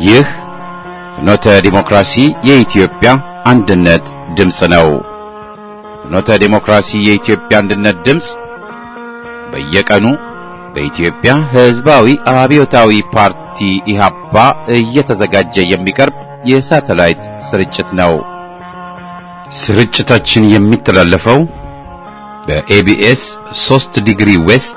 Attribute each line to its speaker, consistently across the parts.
Speaker 1: ይህ ፍኖተ ዲሞክራሲ የኢትዮጵያ አንድነት ድምፅ ነው። ፍኖተ ዲሞክራሲ የኢትዮጵያ አንድነት ድምፅ በየቀኑ በኢትዮጵያ ሕዝባዊ አብዮታዊ ፓርቲ ኢህአፓ እየተዘጋጀ የሚቀርብ የሳተላይት ስርጭት ነው። ስርጭታችን የሚተላለፈው በኤቢኤስ 3 ዲግሪ ዌስት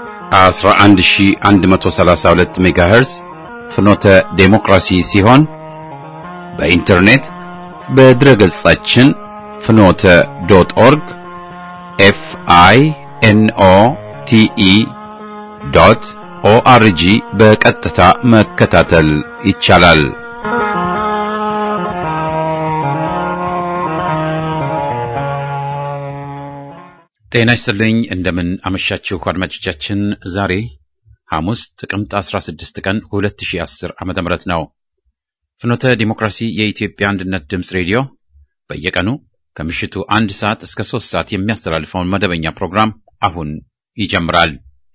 Speaker 1: 11132 ሜጋሄርዝ ፍኖተ ዴሞክራሲ ሲሆን በኢንተርኔት በድረገጻችን ፍኖተ ዶት ኦርግ ኤፍ አይ ኤን ኦ ቲ ኢ ዶት ኦአርጂ በቀጥታ መከታተል ይቻላል። ጤና ይስጥልኝ። እንደምን አመሻችሁ አድማጮቻችን። ዛሬ ሐሙስ ጥቅምት 16 ቀን 2010 ዓመተ ምህረት ነው። ፍኖተ ዲሞክራሲ የኢትዮጵያ አንድነት ድምፅ ሬዲዮ በየቀኑ ከምሽቱ አንድ ሰዓት እስከ ሶስት ሰዓት የሚያስተላልፈውን መደበኛ ፕሮግራም አሁን ይጀምራል።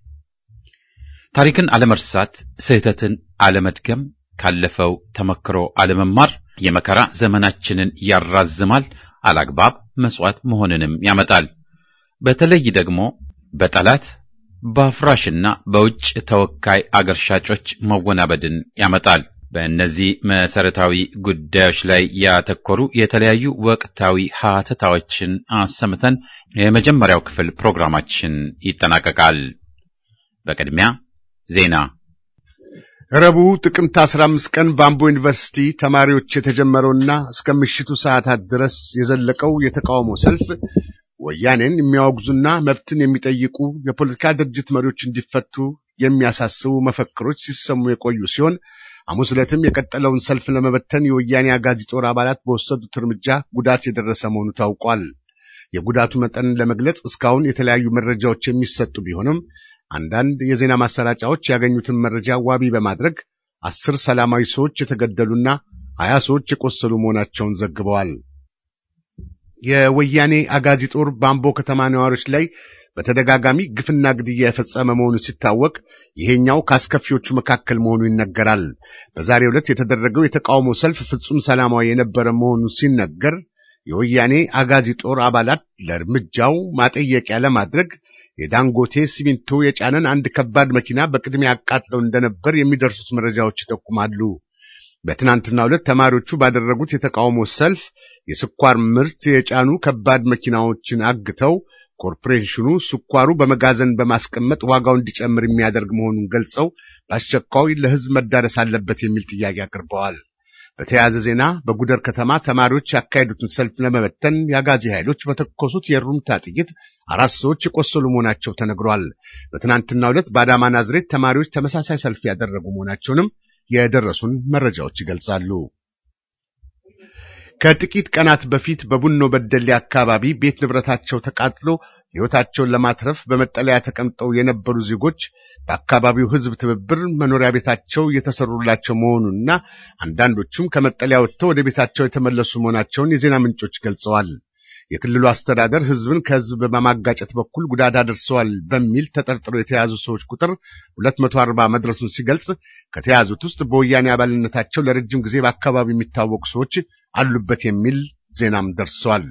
Speaker 1: ታሪክን አለመርሳት፣ ስህተትን አለመድገም፣ ካለፈው ተመክሮ አለመማር የመከራ ዘመናችንን ያራዝማል፣ አላግባብ መስዋዕት መሆንንም ያመጣል። በተለይ ደግሞ በጠላት በአፍራሽና በውጭ ተወካይ አገር ሻጮች መወናበድን ያመጣል። በእነዚህ መሰረታዊ ጉዳዮች ላይ ያተኮሩ የተለያዩ ወቅታዊ ሀተታዎችን አሰምተን የመጀመሪያው ክፍል ፕሮግራማችን ይጠናቀቃል። በቅድሚያ ዜና።
Speaker 2: ረቡዕ ጥቅምት 15 ቀን በአምቦ ዩኒቨርሲቲ ተማሪዎች የተጀመረውና እስከ ምሽቱ ሰዓታት ድረስ የዘለቀው የተቃውሞ ሰልፍ ወያኔን የሚያወግዙና መብትን የሚጠይቁ የፖለቲካ ድርጅት መሪዎች እንዲፈቱ የሚያሳስቡ መፈክሮች ሲሰሙ የቆዩ ሲሆን ሐሙስ ዕለትም የቀጠለውን ሰልፍ ለመበተን የወያኔ አጋዚ ጦር አባላት በወሰዱት እርምጃ ጉዳት የደረሰ መሆኑ ታውቋል። የጉዳቱ መጠንን ለመግለጽ እስካሁን የተለያዩ መረጃዎች የሚሰጡ ቢሆንም አንዳንድ የዜና ማሰራጫዎች ያገኙትን መረጃ ዋቢ በማድረግ አስር ሰላማዊ ሰዎች የተገደሉና ሀያ ሰዎች የቆሰሉ መሆናቸውን ዘግበዋል። የወያኔ አጋዚ ጦር በአምቦ ከተማ ነዋሪዎች ላይ በተደጋጋሚ ግፍና ግድያ የፈጸመ መሆኑ ሲታወቅ ይሄኛው ከአስከፊዎቹ መካከል መሆኑ ይነገራል። በዛሬው ዕለት የተደረገው የተቃውሞ ሰልፍ ፍጹም ሰላማዊ የነበረ መሆኑ ሲነገር የወያኔ አጋዚ ጦር አባላት ለእርምጃው ማጠየቂያ ለማድረግ የዳንጎቴ ሲሚንቶ የጫነን አንድ ከባድ መኪና በቅድሚያ አቃጥለው እንደነበር የሚደርሱት መረጃዎች ይጠቁማሉ። በትናንትናው ዕለት ተማሪዎቹ ባደረጉት የተቃውሞ ሰልፍ የስኳር ምርት የጫኑ ከባድ መኪናዎችን አግተው ኮርፖሬሽኑ ስኳሩ በመጋዘን በማስቀመጥ ዋጋው እንዲጨምር የሚያደርግ መሆኑን ገልጸው በአስቸኳይ ለሕዝብ መዳረስ አለበት የሚል ጥያቄ አቅርበዋል። በተያያዘ ዜና በጉደር ከተማ ተማሪዎች ያካሄዱትን ሰልፍ ለመበተን የአጋዚ ኃይሎች በተኮሱት የሩምታ ጥይት አራት ሰዎች የቆሰሉ መሆናቸው ተነግሯል። በትናንትናው ዕለት በአዳማ ናዝሬት ተማሪዎች ተመሳሳይ ሰልፍ ያደረጉ መሆናቸውንም የደረሱን መረጃዎች ይገልጻሉ። ከጥቂት ቀናት በፊት በቡኖ በደሌ አካባቢ ቤት ንብረታቸው ተቃጥሎ ሕይወታቸውን ለማትረፍ በመጠለያ ተቀምጠው የነበሩ ዜጎች በአካባቢው ሕዝብ ትብብር መኖሪያ ቤታቸው እየተሰሩላቸው መሆኑንና አንዳንዶቹም ከመጠለያ ወጥተው ወደ ቤታቸው የተመለሱ መሆናቸውን የዜና ምንጮች ገልጸዋል። የክልሉ አስተዳደር ሕዝብን ከሕዝብ በማጋጨት በኩል ጉዳት አድርሰዋል በሚል ተጠርጥረው የተያዙ ሰዎች ቁጥር 240 መድረሱን ሲገልጽ ከተያዙት ውስጥ በወያኔ አባልነታቸው ለረጅም ጊዜ በአካባቢው የሚታወቁ ሰዎች አሉበት የሚል ዜናም ደርሷል።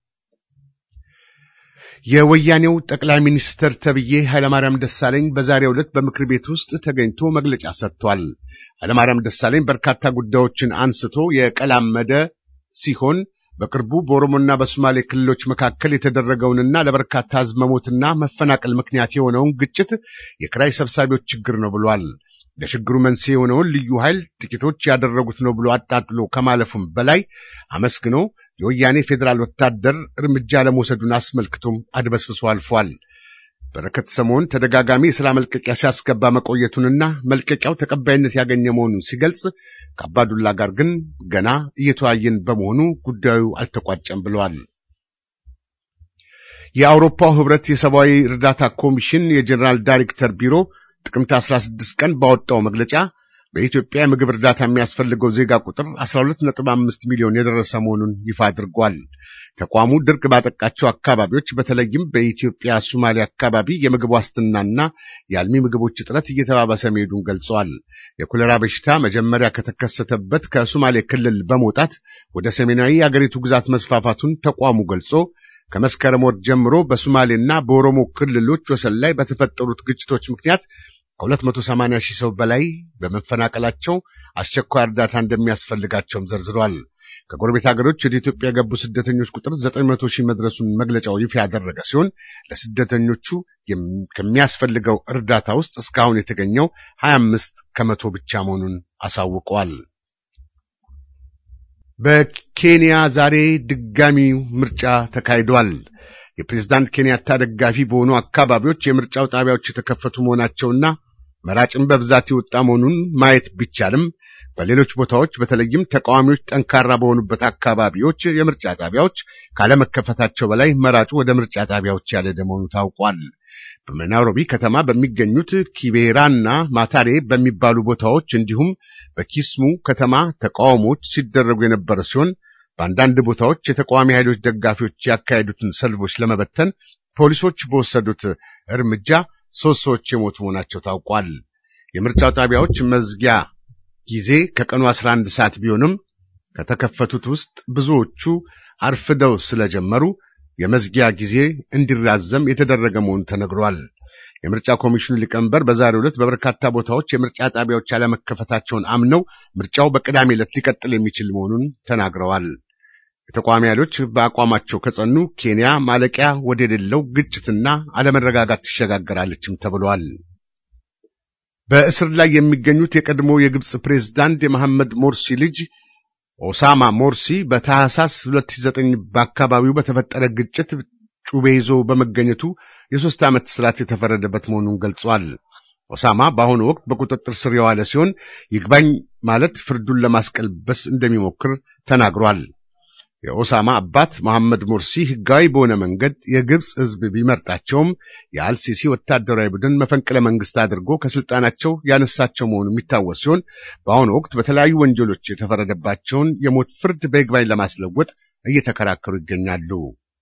Speaker 2: የወያኔው ጠቅላይ ሚኒስትር ተብዬ ኃይለማርያም ደሳለኝ በዛሬው ዕለት በምክር ቤት ውስጥ ተገኝቶ መግለጫ ሰጥቷል። ኃይለማርያም ደሳለኝ በርካታ ጉዳዮችን አንስቶ የቀላመደ ሲሆን በቅርቡ በኦሮሞና በሶማሌ ክልሎች መካከል የተደረገውንና ለበርካታ ሕዝብ መሞትና መፈናቀል ምክንያት የሆነውን ግጭት የኪራይ ሰብሳቢዎች ችግር ነው ብሏል። ለችግሩ መንስኤ የሆነውን ልዩ ኃይል ጥቂቶች ያደረጉት ነው ብሎ አጣጥሎ ከማለፉም በላይ አመስግኖ የወያኔ ፌዴራል ወታደር እርምጃ ለመውሰዱን አስመልክቶም አድበስብሶ አልፏል። በረከት ሰሞን ተደጋጋሚ የሥራ መልቀቂያ ሲያስገባ መቆየቱንና መልቀቂያው ተቀባይነት ያገኘ መሆኑን ሲገልጽ ከአባዱላ ጋር ግን ገና እየተወያየን በመሆኑ ጉዳዩ አልተቋጨም ብለዋል። የአውሮፓው ሕብረት የሰብአዊ እርዳታ ኮሚሽን የጀኔራል ዳይሬክተር ቢሮ ጥቅምት 16 ቀን ባወጣው መግለጫ በኢትዮጵያ የምግብ እርዳታ የሚያስፈልገው ዜጋ ቁጥር 12.5 ሚሊዮን የደረሰ መሆኑን ይፋ አድርጓል። ተቋሙ ድርቅ ባጠቃቸው አካባቢዎች በተለይም በኢትዮጵያ ሶማሌ አካባቢ የምግብ ዋስትናና የአልሚ ምግቦች እጥረት እየተባባሰ መሄዱን ገልጸዋል። የኮሌራ በሽታ መጀመሪያ ከተከሰተበት ከሶማሌ ክልል በመውጣት ወደ ሰሜናዊ የአገሪቱ ግዛት መስፋፋቱን ተቋሙ ገልጾ ከመስከረም ወር ጀምሮ በሶማሌና በኦሮሞ ክልሎች ወሰን ላይ በተፈጠሩት ግጭቶች ምክንያት ከ280 ሺህ ሰው በላይ በመፈናቀላቸው አስቸኳይ እርዳታ እንደሚያስፈልጋቸውም ዘርዝሯል። ከጎረቤት ሀገሮች ወደ ኢትዮጵያ የገቡ ስደተኞች ቁጥር 900 ሺህ መድረሱን መግለጫው ይፋ ያደረገ ሲሆን ለስደተኞቹ ከሚያስፈልገው እርዳታ ውስጥ እስካሁን የተገኘው 25 ከመቶ ብቻ መሆኑን አሳውቀዋል። በኬንያ ዛሬ ድጋሚው ምርጫ ተካሂዷል። የፕሬዝዳንት ኬንያታ ደጋፊ በሆኑ አካባቢዎች የምርጫው ጣቢያዎች የተከፈቱ መሆናቸውና መራጭም በብዛት የወጣ መሆኑን ማየት ቢቻልም በሌሎች ቦታዎች በተለይም ተቃዋሚዎች ጠንካራ በሆኑበት አካባቢዎች የምርጫ ጣቢያዎች ካለመከፈታቸው በላይ መራጩ ወደ ምርጫ ጣቢያዎች ያልሄደ መሆኑ ታውቋል። በናይሮቢ ከተማ በሚገኙት ኪቤራና ማታሬ በሚባሉ ቦታዎች እንዲሁም በኪስሙ ከተማ ተቃውሞዎች ሲደረጉ የነበረ ሲሆን በአንዳንድ ቦታዎች የተቃዋሚ ኃይሎች ደጋፊዎች ያካሄዱትን ሰልፎች ለመበተን ፖሊሶች በወሰዱት እርምጃ ሦስት ሰዎች የሞቱ መሆናቸው ታውቋል። የምርጫው ጣቢያዎች መዝጊያ ጊዜ ከቀኑ 11 ሰዓት ቢሆንም ከተከፈቱት ውስጥ ብዙዎቹ አርፍደው ስለጀመሩ የመዝጊያ ጊዜ እንዲራዘም የተደረገ መሆኑ ተነግሯል። የምርጫ ኮሚሽኑ ሊቀመንበር በዛሬው ዕለት በበርካታ ቦታዎች የምርጫ ጣቢያዎች ያለመከፈታቸውን አምነው ምርጫው በቅዳሜ ዕለት ሊቀጥል የሚችል መሆኑን ተናግረዋል። የተቃዋሚ ኃይሎች በአቋማቸው ከጸኑ ኬንያ ማለቂያ ወደሌለው ግጭትና አለመረጋጋት ትሸጋገራለችም ተብሏል። በእስር ላይ የሚገኙት የቀድሞ የግብፅ ፕሬዝዳንት የመሐመድ ሞርሲ ልጅ ኦሳማ ሞርሲ በታህሳስ 2009 በአካባቢው በተፈጠረ ግጭት ጩቤ ይዞ በመገኘቱ የሦስት ዓመት እስራት የተፈረደበት መሆኑን ገልጿል። ኦሳማ በአሁኑ ወቅት በቁጥጥር ስር የዋለ ሲሆን ይግባኝ ማለት ፍርዱን ለማስቀልበስ እንደሚሞክር ተናግሯል። የኦሳማ አባት መሐመድ ሙርሲ ሕጋዊ በሆነ መንገድ የግብፅ ሕዝብ ቢመርጣቸውም የአልሲሲ ወታደራዊ ቡድን መፈንቅለ መንግስት አድርጎ ከስልጣናቸው ያነሳቸው መሆኑ የሚታወስ ሲሆን በአሁኑ ወቅት በተለያዩ ወንጀሎች የተፈረደባቸውን የሞት ፍርድ በይግባኝ ለማስለወጥ እየተከራከሩ ይገኛሉ።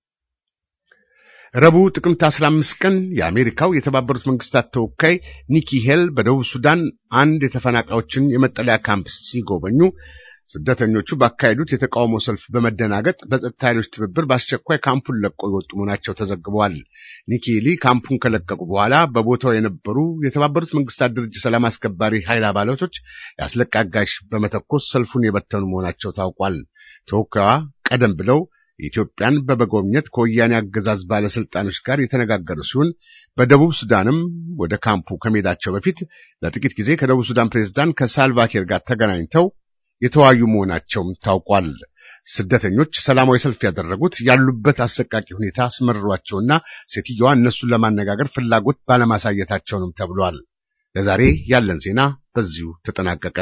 Speaker 2: ረቡዕ ጥቅምት 15 ቀን የአሜሪካው የተባበሩት መንግስታት ተወካይ ኒኪ ሄል በደቡብ ሱዳን አንድ የተፈናቃዮችን የመጠለያ ካምፕ ሲጎበኙ ስደተኞቹ ባካሄዱት የተቃውሞ ሰልፍ በመደናገጥ በጸጥታ ኃይሎች ትብብር በአስቸኳይ ካምፑን ለቆ የወጡ መሆናቸው ተዘግበዋል። ኒኪ ሄሊ ካምፑን ከለቀቁ በኋላ በቦታው የነበሩ የተባበሩት መንግስታት ድርጅት ሰላም አስከባሪ ኃይል አባላቶች የአስለቃሽ በመተኮስ ሰልፉን የበተኑ መሆናቸው ታውቋል። ተወካዩዋ ቀደም ብለው ኢትዮጵያን በመጎብኘት ከወያኔ አገዛዝ ባለስልጣኖች ጋር የተነጋገሩ ሲሆን በደቡብ ሱዳንም ወደ ካምፑ ከመሄዳቸው በፊት ለጥቂት ጊዜ ከደቡብ ሱዳን ፕሬዝዳንት ከሳልቫኪር ጋር ተገናኝተው የተወያዩ መሆናቸውም ታውቋል። ስደተኞች ሰላማዊ ሰልፍ ያደረጉት ያሉበት አሰቃቂ ሁኔታ አስመርሯቸውና ሴትዮዋ እነሱን ለማነጋገር ፍላጎት ባለማሳየታቸው ነው ተብሏል። ለዛሬ ያለን ዜና በዚሁ ተጠናቀቀ።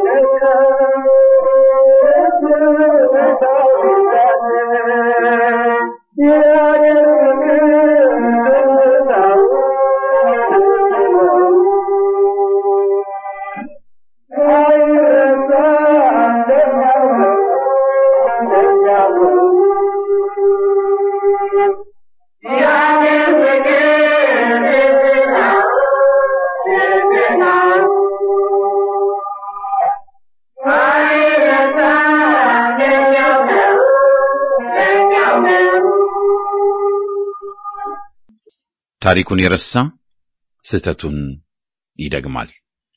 Speaker 1: ታሪኩን የረሳ ስህተቱን ይደግማል።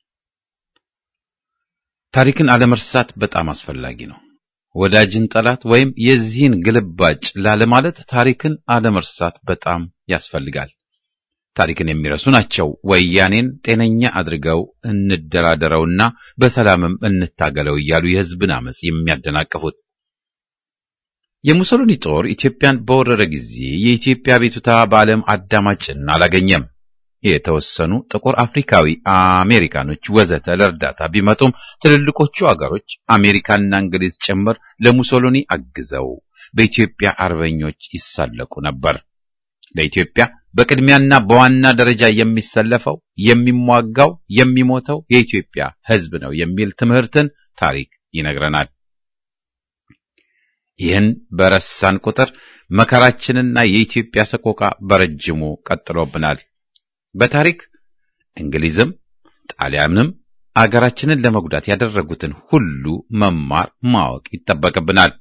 Speaker 1: ታሪክን አለመርሳት በጣም አስፈላጊ ነው። ወዳጅን ጠላት ወይም የዚህን ግልባጭ ላለማለት ታሪክን አለመርሳት በጣም ያስፈልጋል። ታሪክን የሚረሱ ናቸው ወያኔን ጤነኛ አድርገው እንደራደረውና በሰላምም እንታገለው እያሉ የሕዝብን አመጽ የሚያደናቅፉት። የሙሶሊኒ ጦር ኢትዮጵያን በወረረ ጊዜ የኢትዮጵያ ቤቱታ በዓለም አዳማጭን አላገኘም። የተወሰኑ ጥቁር አፍሪካዊ አሜሪካኖች ወዘተ ለእርዳታ ቢመጡም ትልልቆቹ አገሮች አሜሪካና እንግሊዝ ጭምር ለሙሶሊኒ አግዘው በኢትዮጵያ አርበኞች ይሳለቁ ነበር። ለኢትዮጵያ በቅድሚያና በዋና ደረጃ የሚሰለፈው የሚሟጋው፣ የሚሞተው የኢትዮጵያ ሕዝብ ነው የሚል ትምህርትን ታሪክ ይነግረናል። ይህን በረሳን ቁጥር መከራችንና የኢትዮጵያ ሰቆቃ በረጅሙ ቀጥሎብናል። በታሪክ እንግሊዝም ጣሊያንም አገራችንን ለመጉዳት ያደረጉትን ሁሉ መማር ማወቅ ይጠበቅብናል።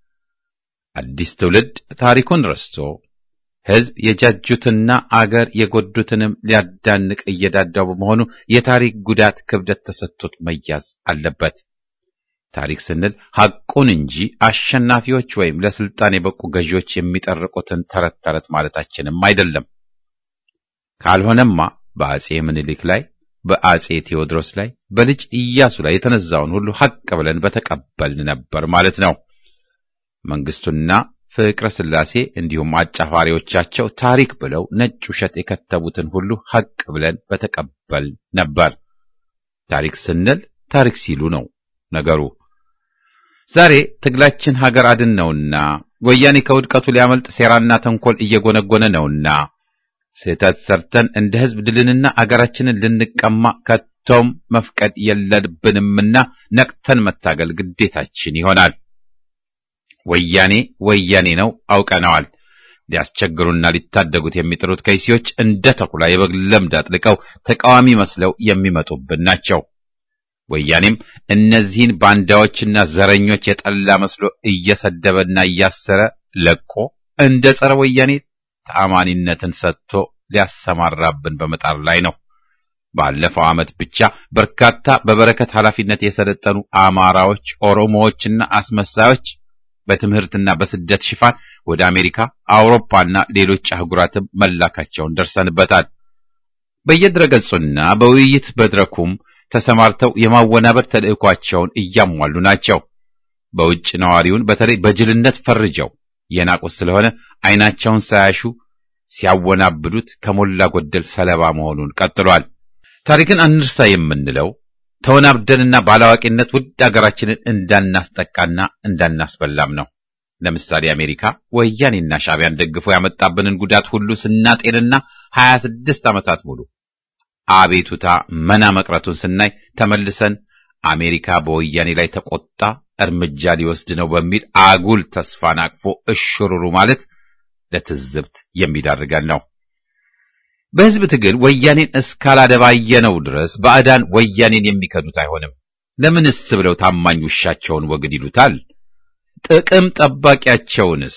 Speaker 1: አዲስ ትውልድ ታሪኩን ረስቶ ሕዝብ የጃጁትና አገር የጎዱትንም ሊያዳንቅ እየዳዳው በመሆኑ የታሪክ ጉዳት ክብደት ተሰጥቶት መያዝ አለበት። ታሪክ ስንል ሐቁን እንጂ አሸናፊዎች ወይም ለስልጣን የበቁ ገዢዎች የሚጠርቁትን ተረት ተረት ማለታችንም አይደለም። ካልሆነማ በአጼ ምኒልክ ላይ፣ በአጼ ቴዎድሮስ ላይ፣ በልጅ ኢያሱ ላይ የተነዛውን ሁሉ ሐቅ ብለን በተቀበልን ነበር ማለት ነው። መንግስቱና ፍቅረ ሥላሴ እንዲሁም አጫፋሪዎቻቸው ታሪክ ብለው ነጭ ውሸት የከተቡትን ሁሉ ሐቅ ብለን በተቀበል ነበር። ታሪክ ስንል ታሪክ ሲሉ ነው ነገሩ። ዛሬ ትግላችን ሀገር አድን ነውና ወያኔ ከውድቀቱ ሊያመልጥ ሴራና ተንኮል እየጎነጎነ ነውና ስህተት ሰርተን እንደ ሕዝብ ድልንና አገራችንን ልንቀማ ከቶም መፍቀድ የለብንምና ነቅተን መታገል ግዴታችን ይሆናል። ወያኔ ወያኔ ነው አውቀነዋል። ሊያስቸግሩና ሊታደጉት የሚጥሩት ከይሲዎች እንደ ተኩላ የበግ ለምድ አጥልቀው ተቃዋሚ መስለው የሚመጡብን ናቸው። ወያኔም እነዚህን ባንዳዎችና ዘረኞች የጠላ መስሎ እየሰደበና እያሰረ ለቆ እንደ ጸረ ወያኔ ተአማኒነትን ሰጥቶ ሊያሰማራብን በመጣር ላይ ነው። ባለፈው ዓመት ብቻ በርካታ በበረከት ኃላፊነት የሰለጠኑ አማራዎች፣ ኦሮሞዎችና አስመሳዮች በትምህርትና በስደት ሽፋን ወደ አሜሪካ፣ አውሮፓና ሌሎች አህጉራትም መላካቸውን ደርሰንበታል። በየድረገጹና በውይይት መድረኩም ተሰማርተው የማወናበድ ተልዕኳቸውን እያሟሉ ናቸው። በውጭ ነዋሪውን በተለይ በጅልነት ፈርጀው የናቁት ስለሆነ ዓይናቸውን ሳያሹ ሲያወናብዱት ከሞላ ጎደል ሰለባ መሆኑን ቀጥሏል። ታሪክን አንርሳ የምንለው ተወናብደንና ባላዋቂነት ውድ አገራችንን እንዳናስጠቃና እንዳናስበላም ነው። ለምሳሌ አሜሪካ ወያኔና ሻዕቢያን ደግፎ ያመጣብንን ጉዳት ሁሉ ስናጤንና ሀያ ስድስት ዓመታት ሙሉ አቤቱታ መና መቅረቱን ስናይ ተመልሰን አሜሪካ በወያኔ ላይ ተቆጣ እርምጃ ሊወስድ ነው በሚል አጉል ተስፋን አቅፎ እሽሩሩ ማለት ለትዝብት የሚዳርገን ነው። በሕዝብ ትግል ወያኔን እስካላደባየነው ድረስ ባዕዳን ወያኔን የሚከዱት አይሆንም። ለምንስ ብለው ታማኝ ውሻቸውን ወግድ ይሉታል? ጥቅም ጠባቂያቸውንስ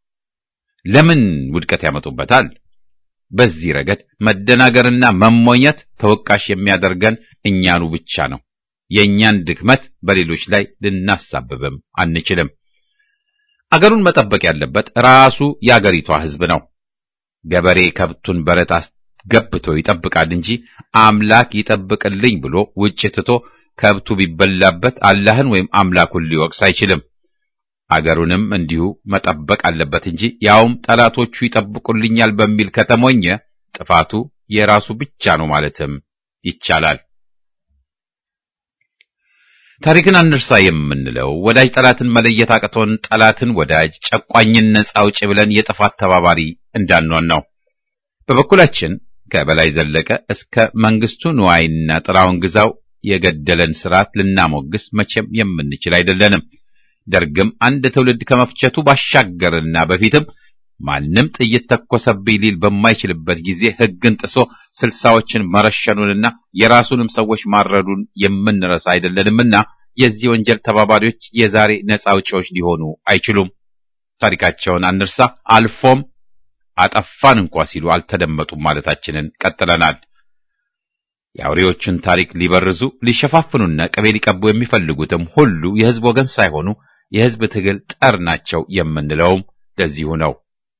Speaker 1: ለምን ውድቀት ያመጡበታል? በዚህ ረገድ መደናገርና መሞኘት ተወቃሽ የሚያደርገን እኛኑ ብቻ ነው። የእኛን ድክመት በሌሎች ላይ ልናሳብብም አንችልም። አገሩን መጠበቅ ያለበት ራሱ የአገሪቷ ሕዝብ ነው። ገበሬ ከብቱን በረት አስገብቶ ይጠብቃል እንጂ አምላክ ይጠብቅልኝ ብሎ ውጭ ትቶ ከብቱ ቢበላበት አላህን ወይም አምላኩን ሊወቅስ አይችልም። አገሩንም እንዲሁ መጠበቅ አለበት እንጂ ያውም ጠላቶቹ ይጠብቁልኛል በሚል ከተሞኘ ጥፋቱ የራሱ ብቻ ነው ማለትም ይቻላል። ታሪክን አንርሳ የምንለው ወዳጅ ጠላትን መለየት አቅቶን ጠላትን ወዳጅ፣ ጨቋኝን ነጻ አውጪ ብለን የጥፋት ተባባሪ እንዳንሆን ነው። በበኩላችን ከበላይ ዘለቀ እስከ መንግስቱ ንዋይና ጥላውን ግዛው የገደለን ስርዓት ልናሞግስ መቼም የምንችል አይደለንም። ደርግም አንድ ትውልድ ከመፍጀቱ ባሻገርና በፊትም ማንም ጥይት ተኮሰብኝ ሊል በማይችልበት ጊዜ ሕግን ጥሶ ስልሳዎችን መረሸኑንና የራሱንም ሰዎች ማረዱን የምንረሳ አይደለንምና የዚህ ወንጀል ተባባሪዎች የዛሬ ነጻ አውጪዎች ሊሆኑ አይችሉም። ታሪካቸውን አንርሳ። አልፎም አጠፋን እንኳ ሲሉ አልተደመጡም ማለታችንን ቀጥለናል። የአውሬዎችን ታሪክ ሊበርዙ ሊሸፋፍኑና ቅቤ ሊቀቡ የሚፈልጉትም ሁሉ የሕዝብ ወገን ሳይሆኑ የሕዝብ ትግል ጠር ናቸው የምንለውም ለዚሁ ነው።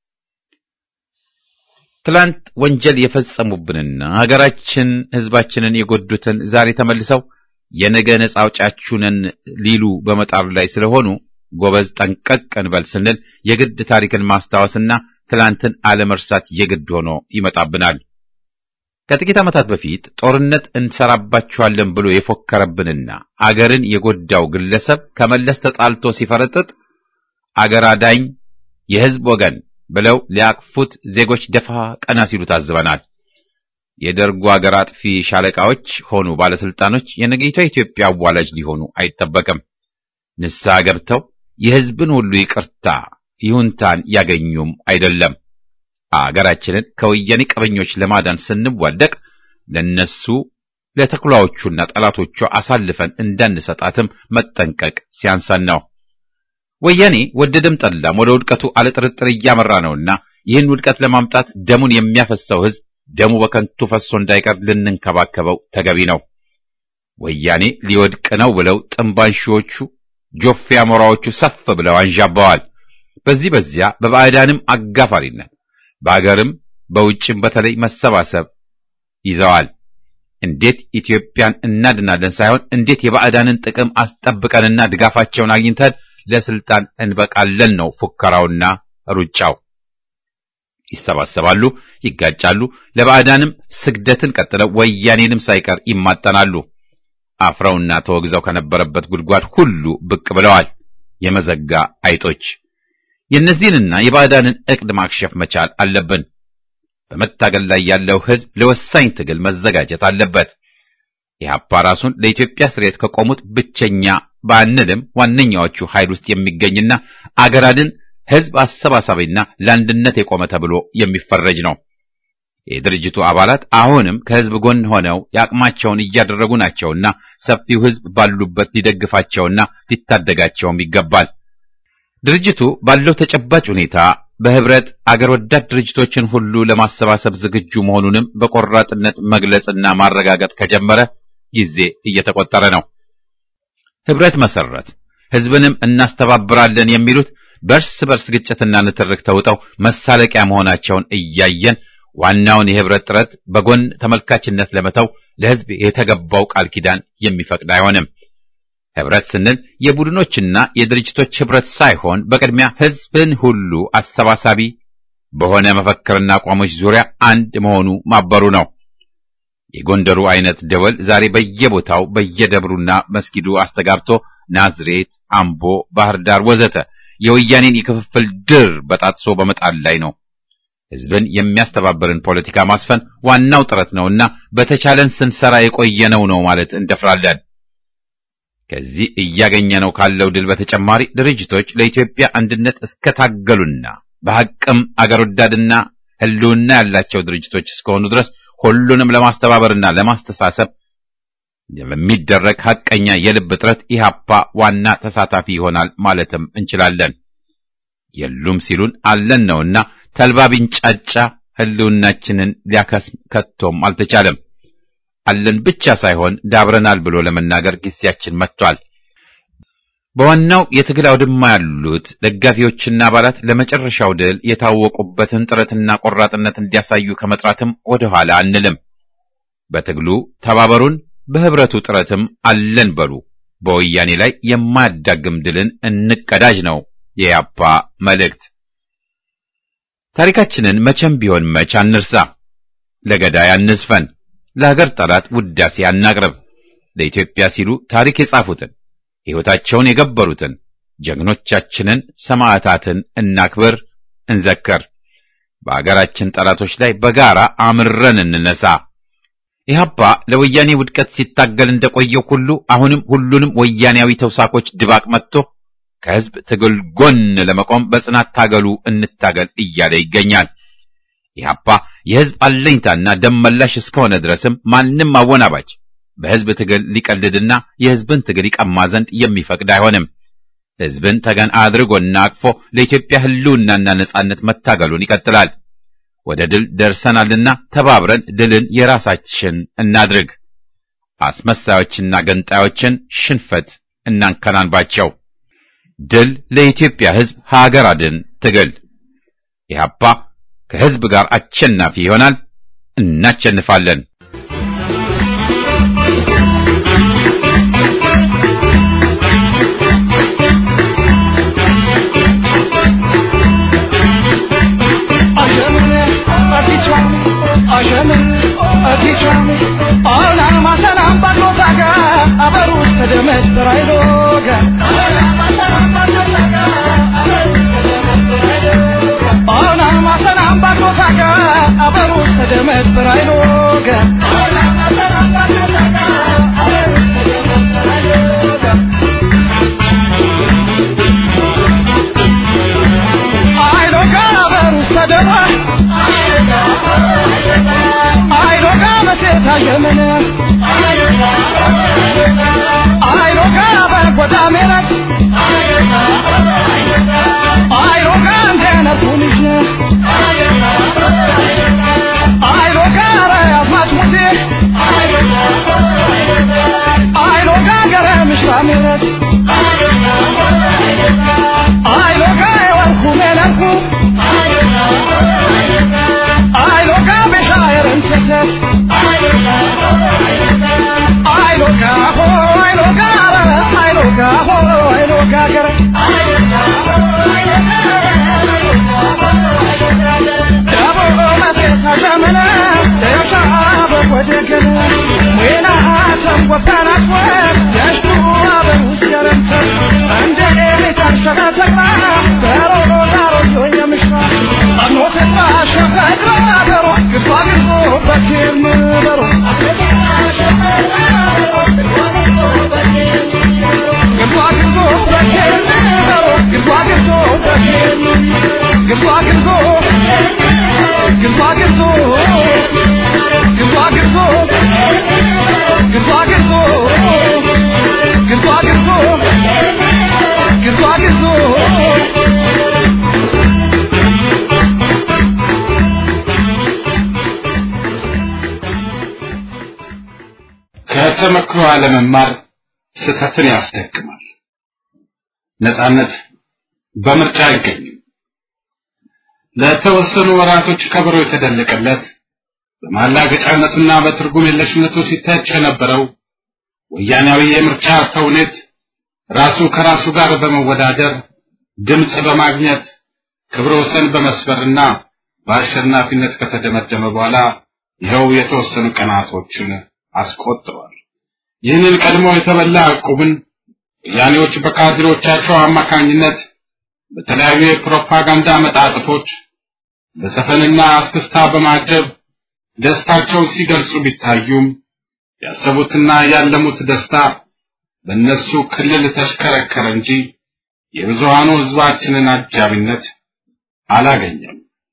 Speaker 1: ትላንት ወንጀል የፈጸሙብንና ሀገራችን ሕዝባችንን የጎዱትን ዛሬ ተመልሰው የነገ ነጻ አውጪያችሁ ነን ሊሉ በመጣሩ ላይ ስለሆኑ ጎበዝ ጠንቀቅ እንበል ስንል የግድ ታሪክን ማስታወስና ትላንትን አለመርሳት የግድ ሆኖ ይመጣብናል። ከጥቂት ዓመታት በፊት ጦርነት እንሰራባችኋለን ብሎ የፎከረብንና አገርን የጎዳው ግለሰብ ከመለስ ተጣልቶ ሲፈረጥጥ አገር አዳኝ የሕዝብ ወገን ብለው ሊያቅፉት ዜጎች ደፋ ቀና ሲሉ ታዝበናል። የደርጉ አገር አጥፊ ሻለቃዎች ሆኑ ባለስልጣኖች የነገይቷ ኢትዮጵያ አዋላጅ ሊሆኑ አይጠበቅም። ንስሐ ገብተው የሕዝብን ሁሉ ይቅርታ ይሁንታን ያገኙም አይደለም። አገራችንን ከወያኔ ቀበኞች ለማዳን ስንዋደቅ ለነሱ ለተኩላዎቹና ጠላቶቿ አሳልፈን እንዳንሰጣትም መጠንቀቅ ሲያንሰን ነው። ወያኔ ወደደም ጠላም ወደ ውድቀቱ አለጥርጥር እያመራ ነውና ይህን ውድቀት ለማምጣት ደሙን የሚያፈሰው ሕዝብ ደሙ በከንቱ ፈሶ እንዳይቀር ልንንከባከበው ተገቢ ነው። ወያኔ ሊወድቅ ነው ብለው ጥንባንሺዎቹ ጆፌ አሞራዎቹ ሰፍ ብለው አንዣበዋል። በዚህ በዚያ በባዕዳንም አጋፋሪነት በአገርም በውጭም በተለይ መሰባሰብ ይዘዋል። እንዴት ኢትዮጵያን እናድናለን ሳይሆን እንዴት የባዕዳንን ጥቅም አስጠብቀንና ድጋፋቸውን አግኝተን ለስልጣን እንበቃለን ነው ፉከራውና ሩጫው። ይሰባሰባሉ፣ ይጋጫሉ፣ ለባዕዳንም ስግደትን ቀጥለው ወያኔንም ሳይቀር ይማጠናሉ። አፍረውና ተወግዘው ከነበረበት ጉድጓድ ሁሉ ብቅ ብለዋል የመዘጋ አይጦች። የእነዚህንና የባዕዳንን ዕቅድ ማክሸፍ መቻል አለብን። በመታገል ላይ ያለው ሕዝብ ለወሳኝ ትግል መዘጋጀት አለበት። ኢህአፓ ራሱን ለኢትዮጵያ ስርየት ከቆሙት ብቸኛ ባንልም ዋነኛዎቹ ኃይል ውስጥ የሚገኝና አገራድን ሕዝብ አሰባሳቢና ለአንድነት የቆመ ተብሎ የሚፈረጅ ነው። የድርጅቱ አባላት አሁንም ከሕዝብ ጎን ሆነው የአቅማቸውን እያደረጉ ናቸውና ሰፊው ሕዝብ ባሉበት ሊደግፋቸውና ሊታደጋቸውም ይገባል። ድርጅቱ ባለው ተጨባጭ ሁኔታ በህብረት አገር ወዳድ ድርጅቶችን ሁሉ ለማሰባሰብ ዝግጁ መሆኑንም በቆራጥነት መግለጽና ማረጋገጥ ከጀመረ ጊዜ እየተቆጠረ ነው። ህብረት መሰረት ህዝብንም እናስተባብራለን የሚሉት በእርስ በርስ ግጭትና ንትርክ ተውጠው መሳለቂያ መሆናቸውን እያየን ዋናውን የህብረት ጥረት በጎን ተመልካችነት ለመተው ለህዝብ የተገባው ቃል ኪዳን የሚፈቅድ አይሆንም። ህብረት ስንል የቡድኖችና የድርጅቶች ህብረት ሳይሆን በቅድሚያ ህዝብን ሁሉ አሰባሳቢ በሆነ መፈክርና አቋሞች ዙሪያ አንድ መሆኑ ማበሩ ነው። የጎንደሩ አይነት ደወል ዛሬ በየቦታው በየደብሩና መስጊዱ አስተጋብቶ ናዝሬት፣ አምቦ፣ ባህር ዳር ወዘተ የወያኔን የክፍፍል ድር በጣጥሶ በመጣል ላይ ነው። ህዝብን የሚያስተባብርን ፖለቲካ ማስፈን ዋናው ጥረት ነውና በተቻለን ስንሰራ የቆየነው ነው ማለት እንደፍራለን። ከዚህ እያገኘነው ካለው ድል በተጨማሪ ድርጅቶች ለኢትዮጵያ አንድነት እስከታገሉና በሐቅም አገር ወዳድና ህልውና ያላቸው ድርጅቶች እስከሆኑ ድረስ ሁሉንም ለማስተባበርና ለማስተሳሰብ የሚደረግ ሐቀኛ የልብ ጥረት ኢህአፓ ዋና ተሳታፊ ይሆናል ማለትም እንችላለን። የሉም ሲሉን አለን ነውና ተልባ ቢንጫጫ ህልውናችንን ሊያከስም ከቶም አልተቻለም። አለን ብቻ ሳይሆን ዳብረናል ብሎ ለመናገር ጊዜያችን መጥቷል። በዋናው የትግል አውድማ ያሉት ደጋፊዎችና አባላት ለመጨረሻው ድል የታወቁበትን ጥረትና ቆራጥነት እንዲያሳዩ ከመጥራትም ወደ ኋላ አንልም። በትግሉ ተባበሩን፣ በህብረቱ ጥረትም አለን በሉ። በወያኔ ላይ የማያዳግም ድልን እንቀዳጅ ነው የያፓ መልእክት። ታሪካችንን መቼም ቢሆን መች አንርሳ። ለገዳይ አንዝፈን። ለሀገር ጠላት ውዳሴ አናቅርብ። ለኢትዮጵያ ሲሉ ታሪክ የጻፉትን ሕይወታቸውን የገበሩትን ጀግኖቻችንን ሰማዕታትን እናክብር፣ እንዘክር። በአገራችን ጠላቶች ላይ በጋራ አምረን እንነሳ። ኢህአፓ ለወያኔ ውድቀት ሲታገል እንደቆየው ሁሉ አሁንም ሁሉንም ወያኔያዊ ተውሳኮች ድባቅ መጥቶ ከሕዝብ ትግል ጎን ለመቆም በጽናት ታገሉ እንታገል እያለ ይገኛል። ኢህአፓ የሕዝብ አለኝታና ደም መላሽ እስከሆነ ድረስም ማንም አወናባጅ በሕዝብ ትግል ሊቀልድና የሕዝብን ትግል ይቀማ ዘንድ የሚፈቅድ አይሆንም። ሕዝብን ተገን አድርጎና አቅፎ ለኢትዮጵያ ሕልውናና ነጻነት መታገሉን ይቀጥላል። ወደ ድል ደርሰናልና ተባብረን ድልን የራሳችን እናድርግ። አስመሳዮችና ገንጣዮችን ሽንፈት እናንከናንባቸው። ድል ለኢትዮጵያ ሕዝብ ሀገር አድን ትግል። ኢህአፓ ከሕዝብ ጋር አሸናፊ ይሆናል። እናሸንፋለን።
Speaker 3: ከተመክሮ አለመማር ስህተትን ያስደግማል። ነጻነት በምርጫ አይገኝም። ለተወሰኑ ወራቶች ከበሮ የተደለቀለት በማላገጫነቱና በትርጉም የለሽነቱ ሲተች የነበረው ወያናዊ የምርጫ ተውኔት ራሱ ከራሱ ጋር በመወዳደር ድምፅ በማግኘት ክብረ ወሰን በመስበርና በአሸናፊነት ከተደመደመ በኋላ ይኸው የተወሰኑ ቀናቶችን አስቆጥሯል። ይህንን ቀድሞ የተበላ ዕቁብን ወያኔዎች በካድሬዎቻቸው አማካኝነት በተለያዩ የፕሮፓጋንዳ መጣጥፎች በዘፈንና አስክስታ በማጀብ ደስታቸውን ሲገልጹ ቢታዩም ያሰቡትና ያለሙት ደስታ በእነሱ ክልል ተሽከረከረ እንጂ የብዙሃኑ ሕዝባችንን አጃቢነት አላገኘም።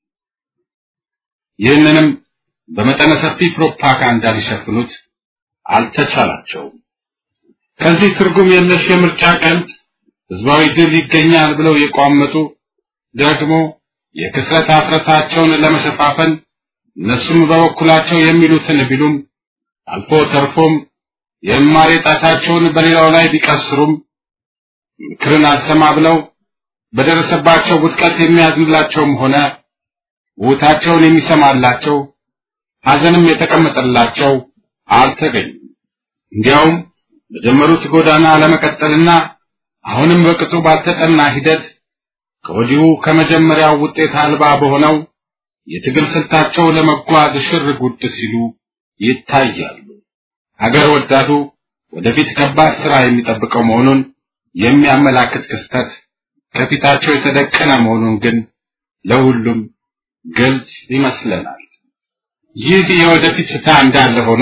Speaker 3: ይህንንም በመጠነ ሰፊ ፕሮፓጋንዳ ሊሸፍኑት አልተቻላቸውም። ከዚህ ትርጉም የለሽ የምርጫ ቀልድ ህዝባዊ ድል ይገኛል ብለው የቋመጡ ደግሞ የክስረት አፍረታቸውን ለመሸፋፈን እነሱም በበኩላቸው የሚሉትን ቢሉም አልፎ ተርፎም የእማሬ ጣታቸውን በሌላው ላይ ቢቀስሩም ምክርን አልሰማ ብለው በደረሰባቸው ውድቀት የሚያዝንላቸውም ሆነ ውታቸውን የሚሰማላቸው ሐዘንም የተቀመጠላቸው አልተገኙም። እንዲያውም በጀመሩት ጎዳና ለመቀጠልና አሁንም በቅጡ ባልተጠና ሂደት ከወዲሁ ከመጀመሪያው ውጤት አልባ በሆነው የትግል ስልታቸው ለመጓዝ ሽር ጉድ ሲሉ ይታያሉ። ሀገር ወዳዱ ወደፊት ከባድ ስራ የሚጠብቀው መሆኑን የሚያመላክት ክስተት ከፊታቸው የተደቀነ መሆኑን ግን ለሁሉም ግልጽ ይመስለናል። ይህ የወደፊት ፍታ እንዳለ ሆኖ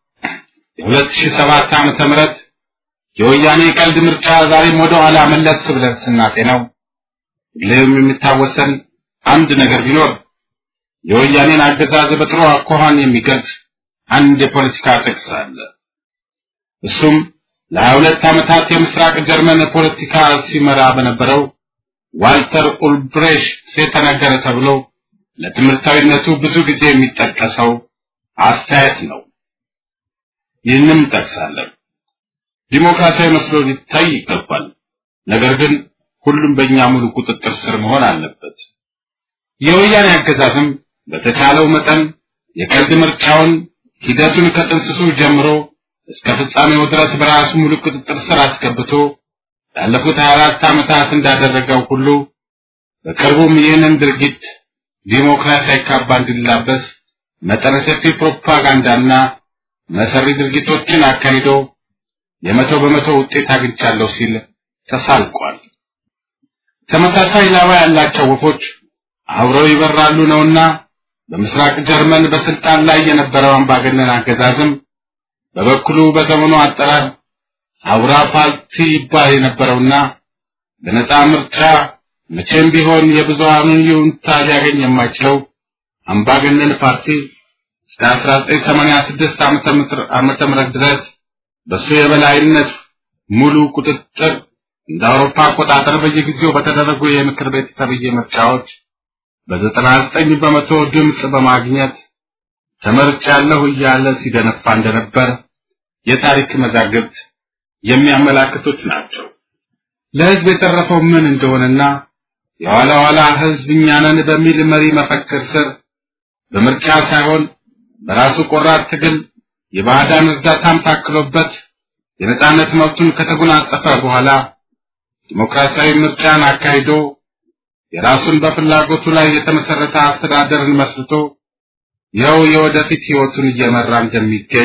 Speaker 3: የ2007 ዓመተ ምህረት የወያኔ ቀልድ ምርጫ ዛሬም ወደ ኋላ መለስ ብለን ስናጤነው ሁሌም የሚታወሰን አንድ ነገር ቢኖር የወያኔን አገዛዝ በጥሩ አኳኋን የሚገልጽ አንድ የፖለቲካ ጥቅስ አለ። እሱም ለሀያ ሁለት ዓመታት የምስራቅ ጀርመን ፖለቲካ ሲመራ በነበረው ዋልተር ኡልብሬሽት የተነገረ ተብሎ ለትምህርታዊነቱ ብዙ ጊዜ የሚጠቀሰው አስተያየት ነው። ይህንም እንጠቅሳለን። ዲሞክራሲያዊ መስሎ ሊታይ ይገባል። ነገር ግን ሁሉም በእኛ ሙሉ ቁጥጥር ስር መሆን አለበት። የወያኔ አገዛዝም በተቻለው መጠን የቀልድ ምርጫውን ሂደቱን ከጥንስሱ ጀምሮ እስከ ፍጻሜው ድረስ በራሱ ሙሉ ቁጥጥር ስር አስገብቶ ላለፉት 24 ዓመታት እንዳደረገው ሁሉ በቅርቡም ይህንን ድርጊት ዲሞክራሲያዊ ካባ እንዲላበስ መጠነ ሰፊ ፕሮፓጋንዳና መሰሪ ድርጊቶችን አካሂዶ የመቶ በመቶ ውጤት አግኝቻለሁ ሲል ተሳልቋል። ተመሳሳይ ላባ ያላቸው ወፎች አብረው ይበራሉ ነውና በምስራቅ ጀርመን በስልጣን ላይ የነበረው አምባገነን አገዛዝም በበኩሉ በዘመኑ አጠራር አውራ ፓርቲ ይባል የነበረውና በነፃ ምርጫ መቼም ቢሆን የብዙሃኑን ይሁንታ ሊያገኝ የማይችለው አምባገነን ፓርቲ እስከ 1986 ዓመተ ምህረት ድረስ በሱ የበላይነት ሙሉ ቁጥጥር እንደ አውሮፓ አቆጣጠር በየጊዜው በተደረጉ የምክር ቤት ተብዬ ምርጫዎች በዘጠና ዘጠኝ በመቶ ድምፅ በማግኘት ተመርጫለሁ እያለ ሲደነፋ እንደነበር የታሪክ መዛግብት የሚያመላክቱት ናቸው። ለህዝብ የተረፈው ምን እንደሆነና የኋላ ኋላ ህዝብ እኛ ነን በሚል መሪ መፈክር ስር በምርጫ ሳይሆን በራሱ ቆራጥ ትግል የባዕዳን እርዳታም ታክሎበት የነጻነት መብቱን ከተጎናጸፈ በኋላ ዲሞክራሲያዊ ምርጫን አካሂዶ የራሱን በፍላጎቱ ላይ የተመሰረተ አስተዳደርን መስርቶ ይኸው የወደፊት ህይወቱን እየመራ እንደሚገኝ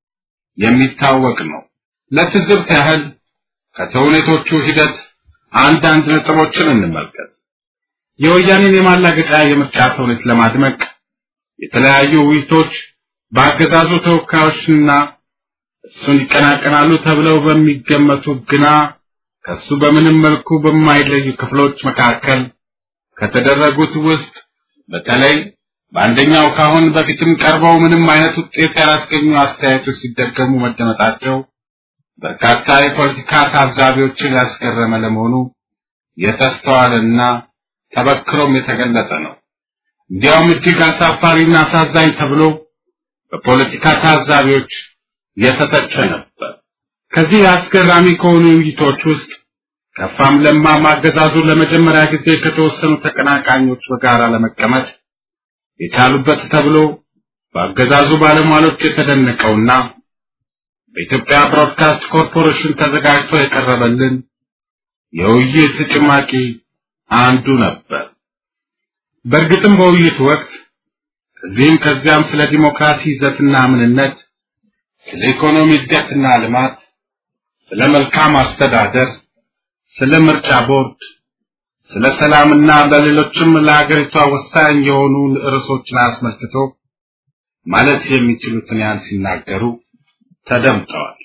Speaker 3: የሚታወቅ ነው። ለትዝብት ያህል ከተውኔቶቹ ሂደት አንዳንድ ነጥቦችን እንመልከት። የወያኔን የማላገጫ የምርጫ ተውኔት ለማድመቅ የተለያዩ ውይይቶች በአገዛዙ ተወካዮችና እሱን ይቀናቀናሉ ተብለው በሚገመቱ ግና ከሱ በምንም መልኩ በማይለዩ ክፍሎች መካከል ከተደረጉት ውስጥ በተለይ በአንደኛው ካሁን በፊትም ቀርበው ምንም አይነት ውጤት ያላስገኙ አስተያየቶች ሲደገሙ መደመጣቸው በርካታ የፖለቲካ ታዛቢዎችን ያስገረመ ለመሆኑ የተስተዋለና ተበክሮም የተገለጸ ነው። እንዲያውም እጅግ አሳፋሪና አሳዛኝ ተብሎ በፖለቲካ ታዛቢዎች የተተቸ ነበር። ከዚህ አስገራሚ ከሆኑ ውይይቶች ውስጥ ከፋም ለማም አገዛዙ ለመጀመሪያ ጊዜ ከተወሰኑ ተቀናቃኞች በጋራ ለመቀመጥ የቻሉበት ተብሎ በአገዛዙ ባለሟሎች የተደነቀውና በኢትዮጵያ ብሮድካስት ኮርፖሬሽን ተዘጋጅቶ የቀረበልን የውይይት ጭማቂ አንዱ ነበር። በእርግጥም በውይይቱ ወቅት ከዚህም ከዚያም ስለ ዲሞክራሲ ይዘትና ምንነት፣ ስለ ኢኮኖሚ እድገትና ልማት፣ ስለ መልካም አስተዳደር፣ ስለ ምርጫ ቦርድ፣ ስለ ሰላምና በሌሎችም ለሀገሪቷ ወሳኝ የሆኑ ርዕሶችን አስመልክቶ ማለት የሚችሉትን ያህል ሲናገሩ ተደምጠዋል።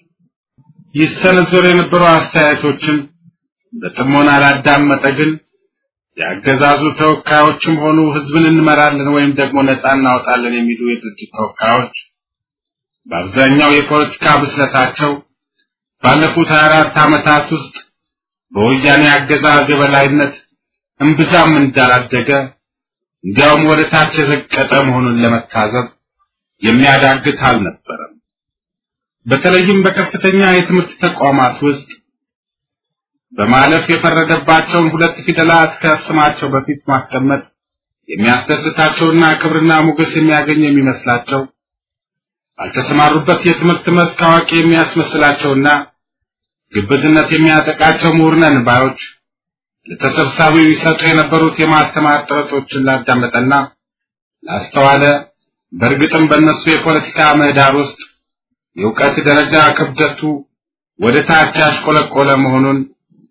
Speaker 3: ይሰነዘሩ የነበሩ አስተያየቶችን በጥሞና ላዳመጠ ግን የአገዛዙ ተወካዮችም ሆኑ ህዝብን እንመራለን ወይም ደግሞ ነጻ እናወጣለን የሚሉ የድርጅት ተወካዮች በአብዛኛው የፖለቲካ ብስለታቸው ባለፉት 24 ዓመታት ውስጥ በወያኔ አገዛዝ የበላይነት እምብዛም እንዳላደገ እንዲያውም ወደ ታች የዘቀጠ መሆኑን ለመታዘብ የሚያዳግት አልነበረም። በተለይም በከፍተኛ የትምህርት ተቋማት ውስጥ በማለፍ የፈረደባቸውን ሁለት ፊደላት ከስማቸው በፊት ማስቀመጥ የሚያስደስታቸውና ክብርና ሞገስ የሚያገኝ የሚመስላቸው ባልተሰማሩበት የትምህርት መስክ አዋቂ የሚያስመስላቸውና ግብዝነት የሚያጠቃቸው ምሁር ነን ባዮች ለተሰብሳቢው ይሰጡ የነበሩት የማስተማር ጥረቶችን ላዳመጠና ላስተዋለ በእርግጥም በእነሱ የፖለቲካ ምህዳር ውስጥ የእውቀት ደረጃ ክብደቱ ወደ ታች ያሽቆለቆለ መሆኑን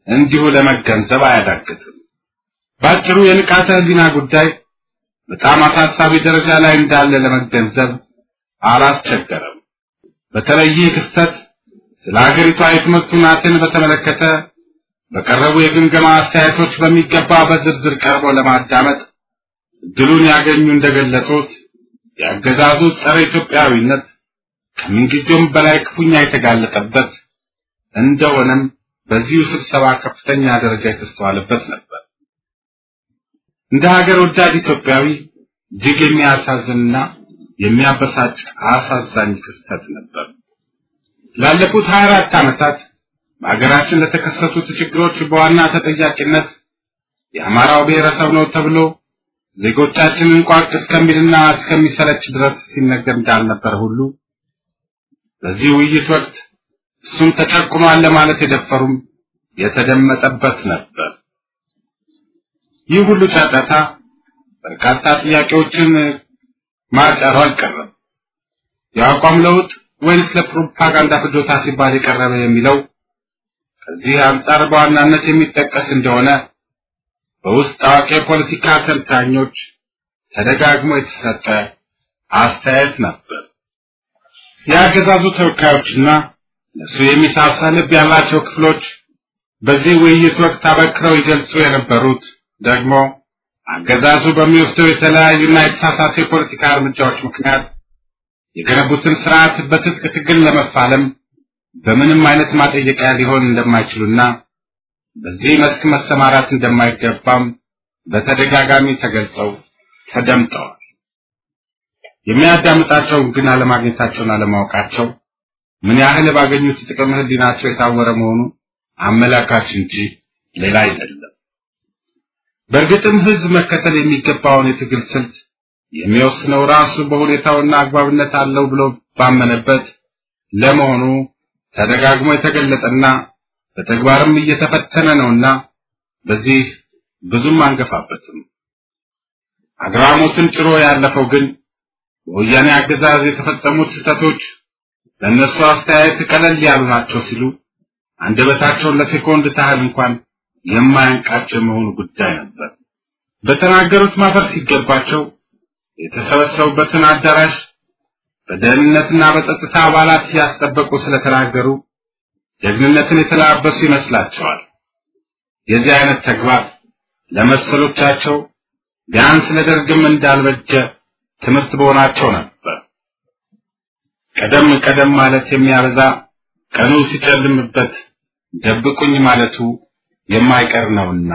Speaker 3: እንዲሁ ለመገንዘብ አያዳግትም። ባጭሩ የንቃተ ህሊና ጉዳይ በጣም አሳሳቢ ደረጃ ላይ እንዳለ ለመገንዘብ አላስቸገረም። በተለይ ይህ ክስተት ስለ ሀገሪቷ የትምህርት ሁናቴን በተመለከተ በቀረቡ የግምገማ አስተያየቶች በሚገባ በዝርዝር ቀርቦ ለማዳመጥ እድሉን ያገኙ እንደገለጹት የአገዛዙ ጸረ ኢትዮጵያዊነት ከምንጊዜውም በላይ ክፉኛ የተጋለጠበት እንደሆነም በዚሁ ስብሰባ ከፍተኛ ደረጃ የተስተዋለበት ነበር። እንደ ሀገር ወዳድ ኢትዮጵያዊ እጅግ የሚያሳዝንና የሚያበሳጭ አሳዛኝ ክስተት ነበር። ላለፉት 24 ዓመታት በሀገራችን ለተከሰቱት ችግሮች በዋና ተጠያቂነት የአማራው ብሔረሰብ ነው ተብሎ ዜጎቻችንን ቋቅ እስከሚልና እስከሚሰለች ድረስ ሲነገር እንዳልነበር ሁሉ በዚህ ውይይት ወቅት እሱም ተጨቁኗል ለማለት የደፈሩም የተደመጠበት ነበር። ይህ ሁሉ ጫጫታ በርካታ ጥያቄዎችን ማጫሩ አልቀረም። የአቋም ለውጥ ወይንስ ለፕሮፓጋንዳ ፍጆታ ሲባል የቀረበ የሚለው ከዚህ አንጻር በዋናነት የሚጠቀስ እንደሆነ በውስጥ አዋቂ የፖለቲካ ተንታኞች ተደጋግሞ የተሰጠ አስተያየት ነበር። የአገዛዙ ተወካዮችና ለሱ የሚሳሳ ልብ ያላቸው ክፍሎች በዚህ ውይይት ወቅት አበክረው ይገልጹ የነበሩት ደግሞ አገዛዙ በሚወስደው የተለያዩና የተሳሳተ የፖለቲካ እርምጃዎች ምክንያት የገነቡትን ስርዓት በትጥቅ ትግል ለመፋለም በምንም አይነት ማጠየቂያ ሊሆን እንደማይችሉና በዚህ መስክ መሰማራት እንደማይገባም በተደጋጋሚ ተገልጸው ተደምጠዋል። የሚያዳምጣቸውን ግን አለማግኘታቸውን አለማወቃቸው ምን ያህል ባገኙት ጥቅም ህሊናቸው የታወረ መሆኑ አመላካች እንጂ ሌላ አይደለም። በእርግጥም ህዝብ መከተል የሚገባውን የትግል ስልት የሚወስነው ራሱ በሁኔታውና አግባብነት አለው ብሎ ባመነበት ለመሆኑ ተደጋግሞ የተገለጸና በተግባርም እየተፈተነ ነውና በዚህ ብዙም አንገፋበትም። አግራሞትን ጭሮ ያለፈው ግን በወያኔ አገዛዝ የተፈጸሙት ስህተቶች ለእነሱ አስተያየት ቀለል ያሉ ናቸው ሲሉ አንደበታቸውን ለሴኮንድ ታህል እንኳን የማያንቃቸው መሆኑ ጉዳይ ነበር። በተናገሩት ማፈር ሲገባቸው የተሰበሰቡበትን አዳራሽ በደህንነትና በጸጥታ አባላት እያስጠበቁ ስለተናገሩ ጀግንነትን የተላበሱ ይመስላቸዋል። የዚህ አይነት ተግባር ለመሰሎቻቸው ቢያንስ ለደርግም እንዳልበጀ ትምህርት በሆናቸው ነበር። ቀደም ቀደም ማለት የሚያበዛ ቀኑ ሲጨልምበት ደብቁኝ ማለቱ የማይቀር ነውና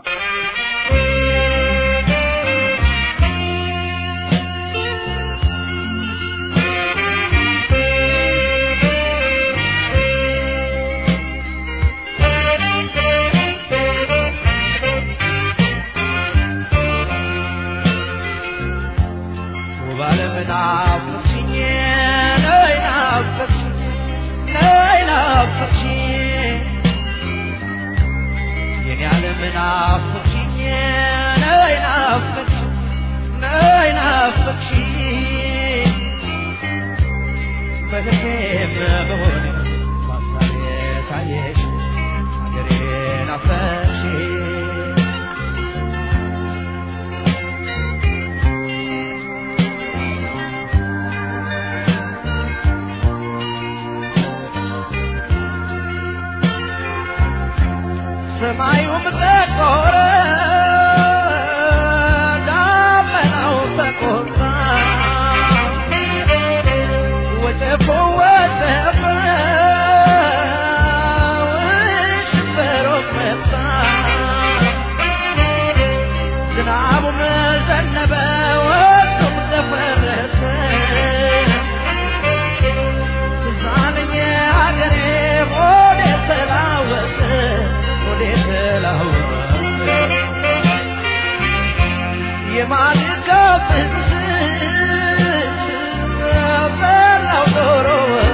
Speaker 4: ሰማዩም ጠቆረ፣ ደመናው ተቆጣ፣ ወጨፎ ወጨፈ፣ ሽንበሮ መጣ፣ ዝናቡም ዘነበ፣ ወቅቱም ደፈረሰ። ትዝ አለኝ ሀገሬ ሆዴ ተላወሰ የማልጋ ፍስስ በላው ዶሮ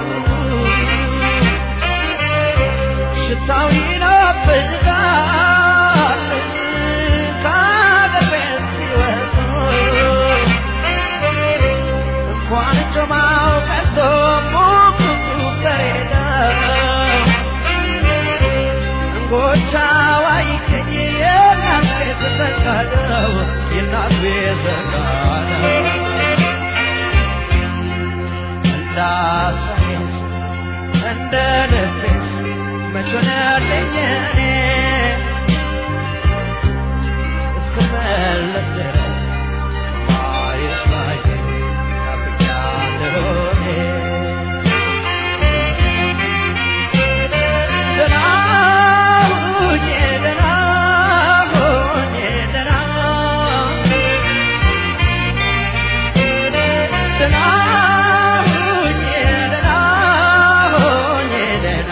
Speaker 4: ሽታው ይናፍቃል ከአገር ቤት ሲወጡ እንኳን ጮማው ቀርቶ ሙቁቱ በሬዳ ጎቻዋ ይገኝ የእናት ቤት ዘጋለው የእናት ቤት ዘጋለው እንዳሳይስ እንደ ልቤስ መች ሆነልኝ እኔ እስክመለስ ድረስ ማየት ማየት ናፍቄያለሁ እኔ። ደህና ሁኜ ደህና ሁኜ ደህና ደህና ሁኜ ደህና ሁኜ ደህና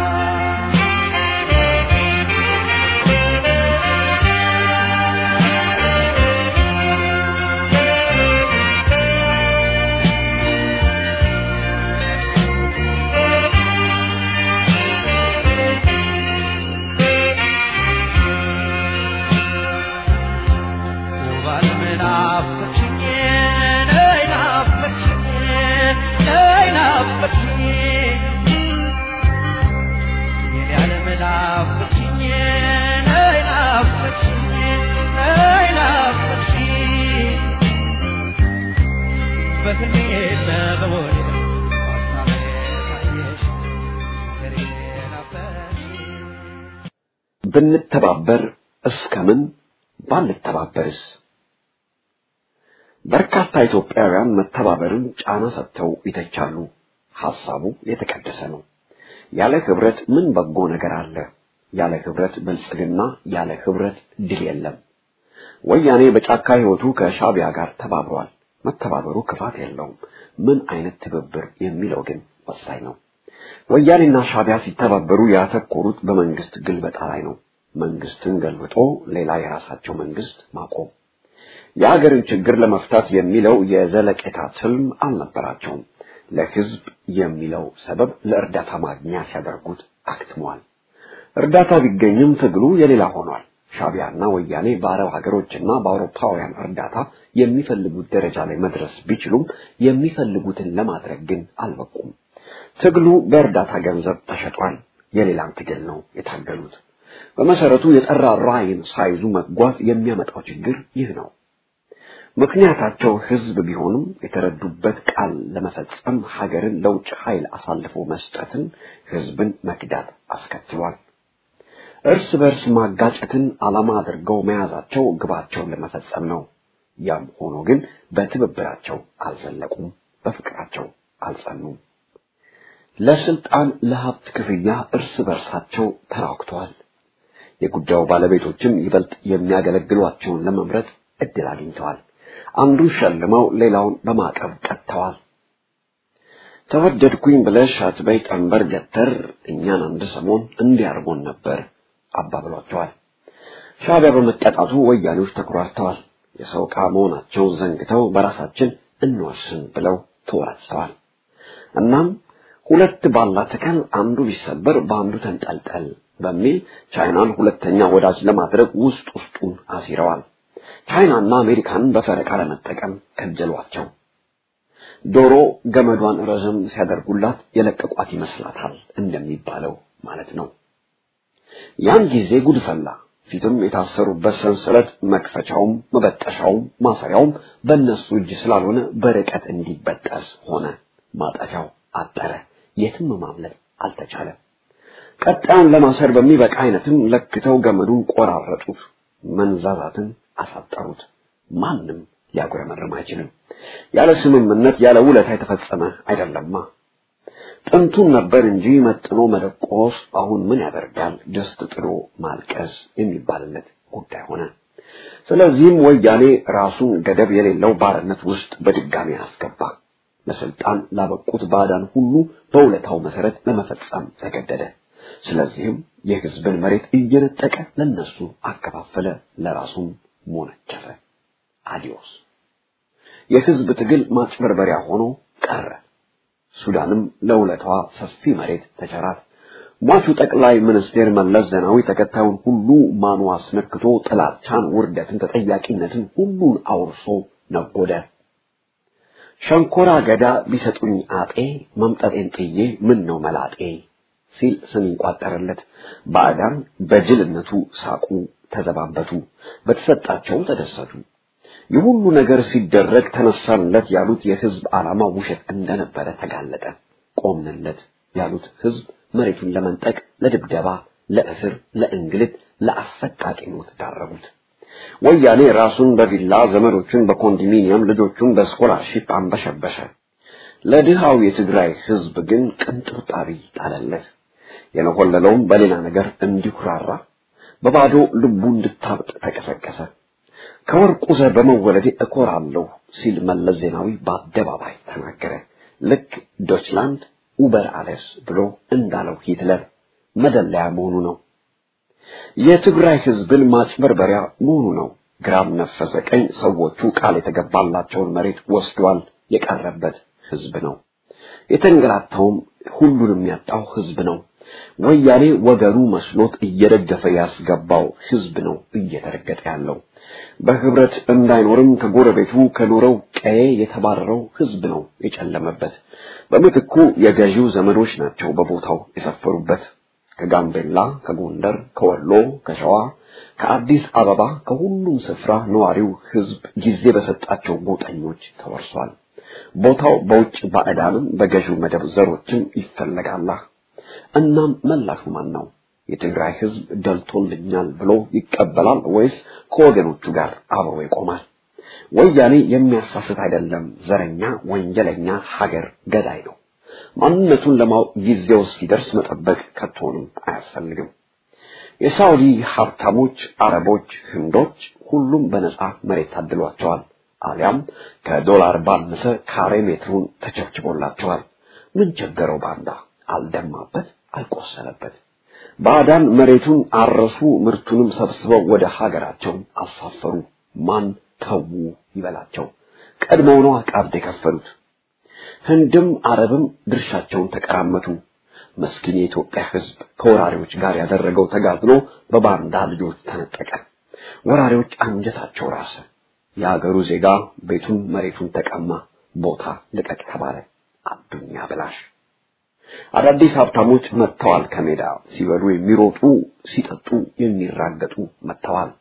Speaker 4: ውባት ምናፍቅሽኝ ነይ ናፍቅሽኝ ነይ ናፍቅሽኝ የኔ ዓለም ናፍቅሽኝ ነይ ናፍቅሽኝ ነይ ናፍቅሽኝ በህልሜና በወኔ በሀሳቤ ታየሽ ሀገሬ ናፈቅሽኝ
Speaker 5: ብንተባበር እስከምን ባንተባበርስ? በርካታ ኢትዮጵያውያን መተባበርን ጫና ሰጥተው ይተቻሉ። ሐሳቡ የተቀደሰ ነው። ያለ ህብረት ምን በጎ ነገር አለ? ያለ ህብረት ብልጽግና፣ ያለ ህብረት ድል የለም። ወያኔ በጫካ ህይወቱ ከሻቢያ ጋር ተባብሯል። መተባበሩ ክፋት የለውም። ምን አይነት ትብብር የሚለው ግን ወሳኝ ነው። ወያኔና ሻቢያ ሲተባበሩ ያተኮሩት በመንግስት ግልበጣ ላይ ነው። መንግስትን ገልብጦ ሌላ የራሳቸው መንግስት ማቆም። የሀገርን ችግር ለመፍታት የሚለው የዘለቄታ ትልም አልነበራቸውም። ለህዝብ የሚለው ሰበብ ለእርዳታ ማግኛ ሲያደርጉት አክትሟል። እርዳታ ቢገኝም ትግሉ የሌላ ሆኗል። ሻቢያና ወያኔ በአረብ ሀገሮችና በአውሮፓውያን እርዳታ የሚፈልጉት ደረጃ ላይ መድረስ ቢችሉም የሚፈልጉትን ለማድረግ ግን አልበቁም። ትግሉ በእርዳታ ገንዘብ ተሸጧል። የሌላን ትግል ነው የታገሉት። በመሰረቱ የጠራ ራዕይን ሳይዙ መጓዝ የሚያመጣው ችግር ይህ ነው። ምክንያታቸው ህዝብ ቢሆንም የተረዱበት ቃል ለመፈጸም ሀገርን ለውጭ ኃይል አሳልፎ መስጠትን ህዝብን መክዳት አስከትሏል። እርስ በርስ ማጋጨትን ዓላማ አድርገው መያዛቸው ግባቸውን ለመፈጸም ነው። ያም ሆኖ ግን በትብብራቸው አልዘለቁም፣ በፍቅራቸው አልጸኑም። ለስልጣን ለሀብት ክፍያ እርስ በርሳቸው ተራክተዋል። የጉዳዩ ባለቤቶችም ይበልጥ የሚያገለግሏቸውን ለመምረጥ እድል አግኝተዋል። አንዱን ሸልመው ሌላውን በማዕቀብ ቀጥተዋል። ተወደድኩኝ ብለሽ አትበይ ቀንበር ገተር እኛን አንድ ሰሞን እንዲያርጎን ነበር አባብሏቸዋል። ሻዕቢያ በመቀጣቱ ወያኔዎች ተኩራርተዋል። የሰው ዕቃ መሆናቸውን ዘንግተው በራሳችን እንወስን ብለው ተወራጭተዋል። እናም ሁለት ባላ ተከል አንዱ ቢሰበር በአንዱ ተንጠልጠል በሚል ቻይናን ሁለተኛ ወዳጅ ለማድረግ ውስጥ ውስጡን አሲረዋል። ቻይናና አሜሪካንን በፈረቃ ለመጠቀም ከጀሏቸው። ዶሮ ገመዷን ረዘም ሲያደርጉላት የለቀቋት ይመስላታል እንደሚባለው ማለት ነው። ያን ጊዜ ጉድ ፈላ። ፊትም የታሰሩበት ሰንሰለት መክፈቻውም መበጠሻውም ማሰሪያውም በእነሱ እጅ ስላልሆነ በርቀት እንዲበጠስ ሆነ። ማጠፊያው አጠረ። የትም ማምለጥ አልተቻለም። ቀጣዩን ለማሰር በሚበቃ አይነትም ለክተው ገመዱን ቆራረጡት፣ መንዛዛትን አሳጠሩት። ማንም ሊያጉረመርም አይችልም። ያለ ስምምነት ያለ ውለታ የተፈጸመ አይደለማ። ጥንቱን ነበር እንጂ መጥኖ መደቆስ አሁን ምን ያደርጋል ድስት ጥሎ ማልቀስ የሚባልለት ጉዳይ ሆነ። ስለዚህም ወያኔ ራሱን ገደብ የሌለው ባርነት ውስጥ በድጋሚ አስገባ። ለስልጣን ላበቁት ባዕዳን ሁሉ በውለታው መሰረት ለመፈጸም ተገደደ። ስለዚህም የህዝብን መሬት እየነጠቀ ለነሱ አከፋፈለ፣ ለራሱም ሞነጨፈ። አዲዮስ የህዝብ ትግል ማጭበርበሪያ ሆኖ ቀረ። ሱዳንም ለውለታዋ ሰፊ መሬት ተቸራት። ሟቹ ጠቅላይ ሚኒስቴር መለስ ዜናዊ ተከታዩን ሁሉ ማኑ አስነክቶ ጥላቻን፣ ውርደትን፣ ተጠያቂነትን ሁሉን አውርሶ ነጎደ። ሸንኮራ ገዳ ቢሰጡኝ አጤ መምጠጤን ጥዬ ምን ነው መላጤ ሲል ስም ይቋጠርለት። ባዕዳን በጅልነቱ ሳቁ፣ ተዘባበቱ፣ በተሰጣቸውም ተደሰቱ። ይህ ሁሉ ነገር ሲደረግ ተነሳንለት ያሉት የህዝብ ዓላማ ውሸት እንደነበረ ተጋለጠ። ቆምንለት ያሉት ህዝብ መሬቱን ለመንጠቅ፣ ለድብደባ፣ ለእስር፣ ለእንግልት፣ ለአሰቃቂ ሞት ዳረጉት። ወያኔ ራሱን በቪላ ዘመዶቹን በኮንዶሚኒየም ልጆቹን በስኮላርሺፕ አንበሸበሸ። ለድሃው የትግራይ ህዝብ ግን ቅንጥብጣቢ ጣለለት። የነኮለለውም በሌላ ነገር እንዲኩራራ በባዶ ልቡ እንድታብጥ ተቀሰቀሰ። ከወርቁ ዘር በመወለዴ እኮራለሁ ሲል መለስ ዜናዊ በአደባባይ ተናገረ። ልክ ዶችላንድ ኡበር አለስ ብሎ እንዳለው ሂትለር መደለያ መሆኑ ነው። የትግራይ ህዝብን ማጭበርበሪያ መሆኑ ነው። ግራም ነፈሰ ቀኝ ሰዎቹ ቃል የተገባላቸውን መሬት ወስዷል። የቀረበት ህዝብ ነው። የተንገላታውም ሁሉንም ያጣው ህዝብ ነው። ወያኔ ወገኑ መስሎት እየደገፈ ያስገባው ህዝብ ነው እየተረገጠ ያለው። በህብረት እንዳይኖርም ከጎረቤቱ ከኖረው ቀዬ የተባረረው ህዝብ ነው የጨለመበት። በምትኩ የገዢው ዘመዶች ናቸው በቦታው የሰፈሩበት። ከጋምቤላ፣ ከጎንደር፣ ከወሎ፣ ከሸዋ፣ ከአዲስ አበባ ከሁሉም ስፍራ ነዋሪው ህዝብ ጊዜ በሰጣቸው ጎጠኞች ተወርሷል። ቦታው በውጭ ባዕዳንም በገዢው መደብ ዘሮችም ይፈለጋላ። እናም መላሹ ማን ነው? የትግራይ ህዝብ ደልቶልኛል ብሎ ይቀበላል ወይስ ከወገኖቹ ጋር አብሮ ይቆማል? ወያኔ የሚያሳስት አይደለም። ዘረኛ፣ ወንጀለኛ፣ ሀገር ገዳይ ነው። ማንነቱን ለማወቅ ጊዜው እስኪደርስ መጠበቅ ከቶንም አያስፈልግም። የሳውዲ ሀብታሞች፣ አረቦች፣ ህንዶች ሁሉም በነጻ መሬት ታድሏቸዋል። አሊያም ከዶላር ባነሰ ካሬ ሜትሩን ተቸብችቦላቸዋል። ምን ቸገረው ባንዳ? አልደማበት፣ አልቆሰለበት። ባዕዳን መሬቱን አረሱ፣ ምርቱንም ሰብስበው ወደ ሀገራቸው አሳፈሩ። ማን ተዉ ይበላቸው? ቀድመው ነው ቀብድ የከፈሉት። ህንድም አረብም ድርሻቸውን ተቀራመቱ። መስኪን የኢትዮጵያ ህዝብ ከወራሪዎች ጋር ያደረገው ተጋድሎ በባንዳ ልጆች ተነጠቀ። ወራሪዎች አንጀታቸው ራሰ። የአገሩ ዜጋ ቤቱን መሬቱን ተቀማ። ቦታ ልቀቅ ተባለ። አዱኛ ብላሽ አዳዲስ ሀብታሞች መጥተዋል። ከሜዳ ሲበሉ የሚሮጡ ሲጠጡ የሚራገጡ መጥተዋል።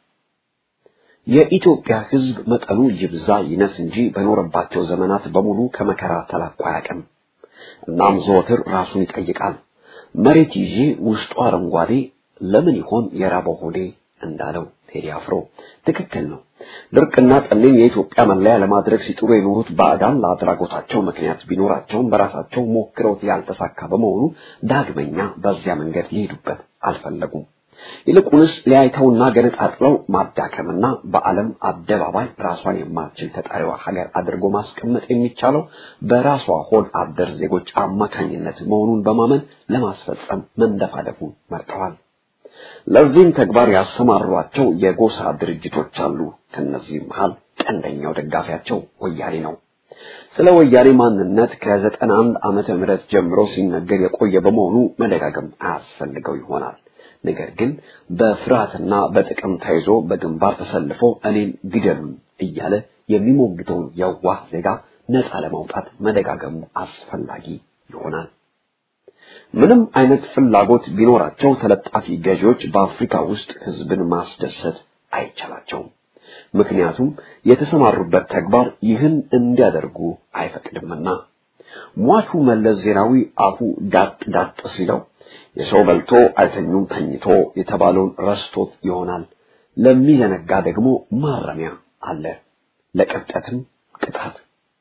Speaker 5: የኢትዮጵያ ህዝብ መጠኑ ይብዛ ይነስ እንጂ በኖረባቸው ዘመናት በሙሉ ከመከራ ተላቆ አያውቅም። እናም ዘወትር ራሱን ይጠይቃል። መሬት ይዤ ውስጡ አረንጓዴ ለምን ይሆን የራበው ሆዴ እንዳለው ቴዲ አፍሮ ትክክል ነው። ድርቅና ጠኔን የኢትዮጵያ መለያ ለማድረግ ሲጥሩ የኖሩት ባዕዳን ለአድራጎታቸው ምክንያት ቢኖራቸውም በራሳቸው ሞክረውት ያልተሳካ በመሆኑ ዳግመኛ በዚያ መንገድ ሊሄዱበት አልፈለጉም። ይልቁንስ ሊያይተውና ገነጣጥለው ማዳከምና በዓለም አደባባይ ራሷን የማትችል ተጣሪዋ ሀገር አድርጎ ማስቀመጥ የሚቻለው በራሷ ሆድ አደር ዜጎች አማካኝነት መሆኑን በማመን ለማስፈጸም መንደፋደፉን መርጠዋል። ለዚህም ተግባር ያሰማሯቸው የጎሳ ድርጅቶች አሉ። ከነዚህም መሃል ቀንደኛው ደጋፊያቸው ወያኔ ነው። ስለ ወያኔ ማንነት ከዘጠና አንድ ዓመተ ምህረት ጀምሮ ሲነገር የቆየ በመሆኑ መደጋገም አያስፈልገው ይሆናል። ነገር ግን በፍርሃትና በጥቅም ተይዞ በግንባር ተሰልፎ እኔን ግደሉን እያለ የሚሞግተውን የዋህ ዜጋ ነፃ ለማውጣት መደጋገሙ አስፈላጊ ይሆናል። ምንም አይነት ፍላጎት ቢኖራቸው ተለጣፊ ገዢዎች በአፍሪካ ውስጥ ህዝብን ማስደሰት አይቻላቸውም። ምክንያቱም የተሰማሩበት ተግባር ይህን እንዲያደርጉ አይፈቅድምና። ሟቹ መለስ ዜናዊ አፉ ዳጥ ዳጥ ሲለው የሰው በልቶ አይተኙም ተኝቶ የተባለውን ረስቶት ይሆናል። ለሚዘነጋ ደግሞ ማረሚያ አለ፣ ለቅብጠትም ቅጣት።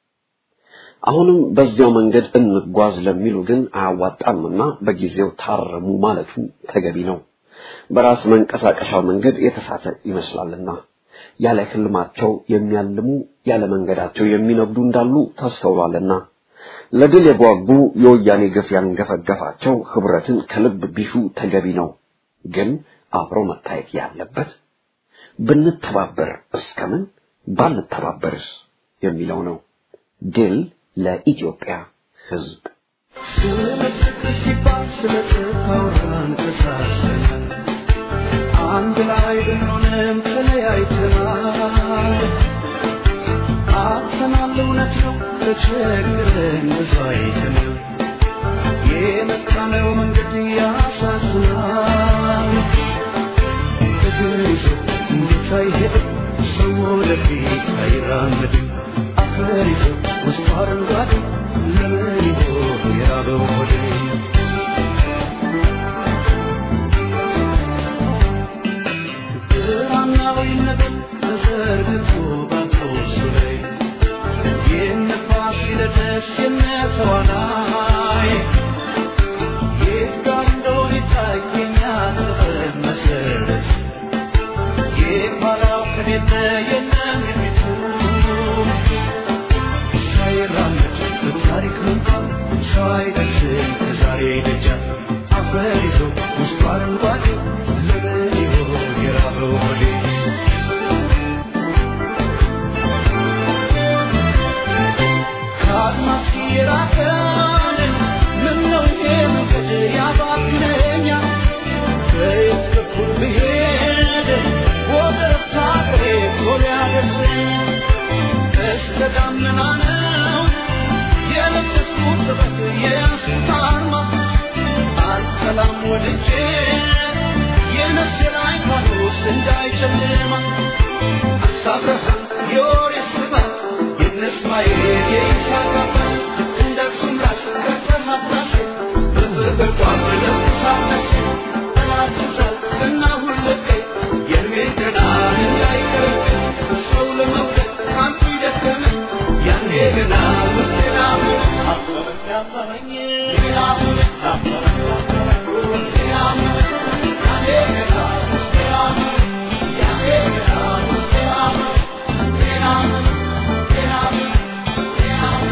Speaker 5: አሁንም በዚያው መንገድ እንጓዝ ለሚሉ ግን አያዋጣምና በጊዜው ታረሙ ማለቱ ተገቢ ነው። በራስ መንቀሳቀሻው መንገድ የተሳተ ይመስላልና ያለ ህልማቸው የሚያልሙ ያለ መንገዳቸው የሚነግዱ እንዳሉ ተስተውሏልና ለድል የጓጉ የወያኔ ግፍ ያንገፈገፋቸው ህብረትን ከልብ ቢሹ ተገቢ ነው። ግን አብሮ መታየት ያለበት ብንተባበር እስከምን ባንተባበርስ የሚለው ነው። ድል ለኢትዮጵያ ህዝብ።
Speaker 4: አንድ ላይ ብንሆንም ተለያይተናል። አጥተናል እውነት ነው ተቸግረን ብዙ አይተናል። የመጣ የጫነው መንገድ ያሳዝናል። እግር ይዞ እንዴት አይሄድም ሰው ወደፊት አይራመድም። አፈር ይዞ ውስጡ አረንጓዴ ለምን ይሆን የራበው ሆዴ? ብርሃናዊ ነገር ተዘርግቶ ባንተውሱ ላይ የነፋስ ሂደትስ የነተዋናይ የት ጋር እንደሆነ ይታየኛል ጥበብ መሰረት የኋላው ከሌለ የለም የፊቱ ሳይራመድ በታሪክ መንገድ ሰው አይደርስም ከዛሬ ደጃፍ አፈር ይዞ ውስጡ አረንጓዴ ለምን ይሆን የራበው ሆዴ? ከአድማስ የራቀን ምነው ይሄ መንገድ ያባክነኛል? በየት በኩል ብሄድ ወደ ረፍታ ሀገሬ ቶሎ ያደርሰኛል? እስከ ደመና ነው የለበስኩት ጥበብ የያዝኩት አርማ አልጠላም ወድጄ የነፍሴ ላይ ፋኖስ እንዳይጨልማ አሳብረሃም የወሬ ስባት የነስማኤል የይስሐቅ አባት እንደ አክሱም ራስ ከፍተህ አትራሴ በበቋም ለብሳነሴ ጠላትዛል እና ሁልቀይ የእድሜ ገናን እንዳይቀርብኝ ሰው ለመውደድ አንቱ ይደከመኝ ያኔ ገና ውስጤ ናሙን አፈረኝ አፈረኝ ናሙን አፈረኝ አፈረኝ ናሙን ያኔ ገና ውስጤ ናሙን ያኔ ገና ውስጤ ናሙን ናሙን ናሙን ናሙን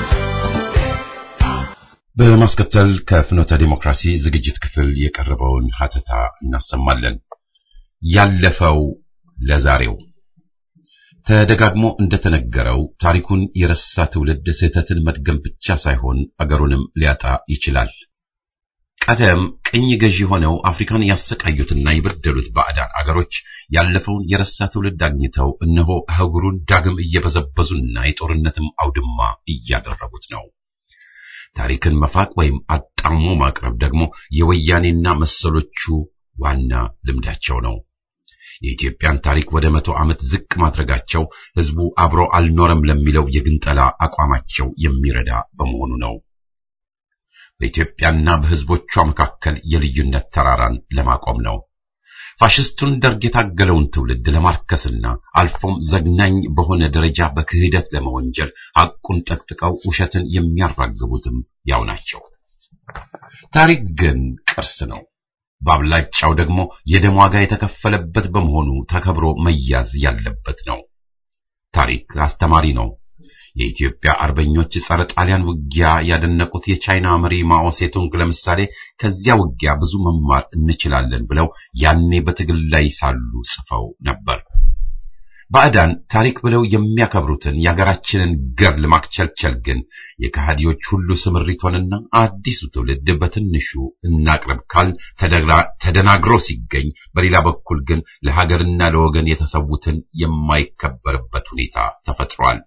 Speaker 1: በማስከተል ከፍኖተ ዲሞክራሲ ዝግጅት ክፍል የቀረበውን ሀተታ እናሰማለን። ያለፈው ለዛሬው ተደጋግሞ እንደተነገረው ታሪኩን የረሳ ትውልድ ስህተትን መድገም ብቻ ሳይሆን አገሩንም ሊያጣ ይችላል። ቀደም ቅኝ ገዢ ሆነው አፍሪካን ያሰቃዩትና የበደሉት ባዕዳን አገሮች ያለፈውን የረሳ ትውልድ አግኝተው እነሆ አህጉሩን ዳግም እየበዘበዙና የጦርነትም አውድማ እያደረጉት ነው። ታሪክን መፋቅ ወይም አጣሞ ማቅረብ ደግሞ የወያኔና መሰሎቹ ዋና ልምዳቸው ነው። የኢትዮጵያን ታሪክ ወደ መቶ ዓመት ዝቅ ማድረጋቸው ህዝቡ አብሮ አልኖረም ለሚለው የግንጠላ አቋማቸው የሚረዳ በመሆኑ ነው። በኢትዮጵያና በህዝቦቿ መካከል የልዩነት ተራራን ለማቆም ነው። ፋሽስቱን ደርግ የታገለውን ትውልድ ለማርከስና አልፎም ዘግናኝ በሆነ ደረጃ በክህደት ለመወንጀል ሐቁን ጠቅጥቀው ውሸትን የሚያራግቡትም ያው ናቸው። ታሪክ ግን ቅርስ ነው። በአብላጫው ደግሞ የደም ዋጋ የተከፈለበት በመሆኑ ተከብሮ መያዝ ያለበት ነው። ታሪክ አስተማሪ ነው። የኢትዮጵያ አርበኞች ጸረ ጣሊያን ውጊያ ያደነቁት የቻይና መሪ ማኦ ሴቱንግ ለምሳሌ ከዚያ ውጊያ ብዙ መማር እንችላለን ብለው ያኔ በትግል ላይ ሳሉ ጽፈው ነበር። ባዕዳን ታሪክ ብለው የሚያከብሩትን የሀገራችንን ገር ለማክቸልቸል ግን የከሃዲዎች ሁሉ ስምሪት ሆነና አዲሱ ትውልድ በትንሹ እናቅርብ ካል ተደናግሮ ሲገኝ፣ በሌላ በኩል ግን ለሀገርና ለወገን የተሰዉትን የማይከበርበት ሁኔታ ተፈጥሯል።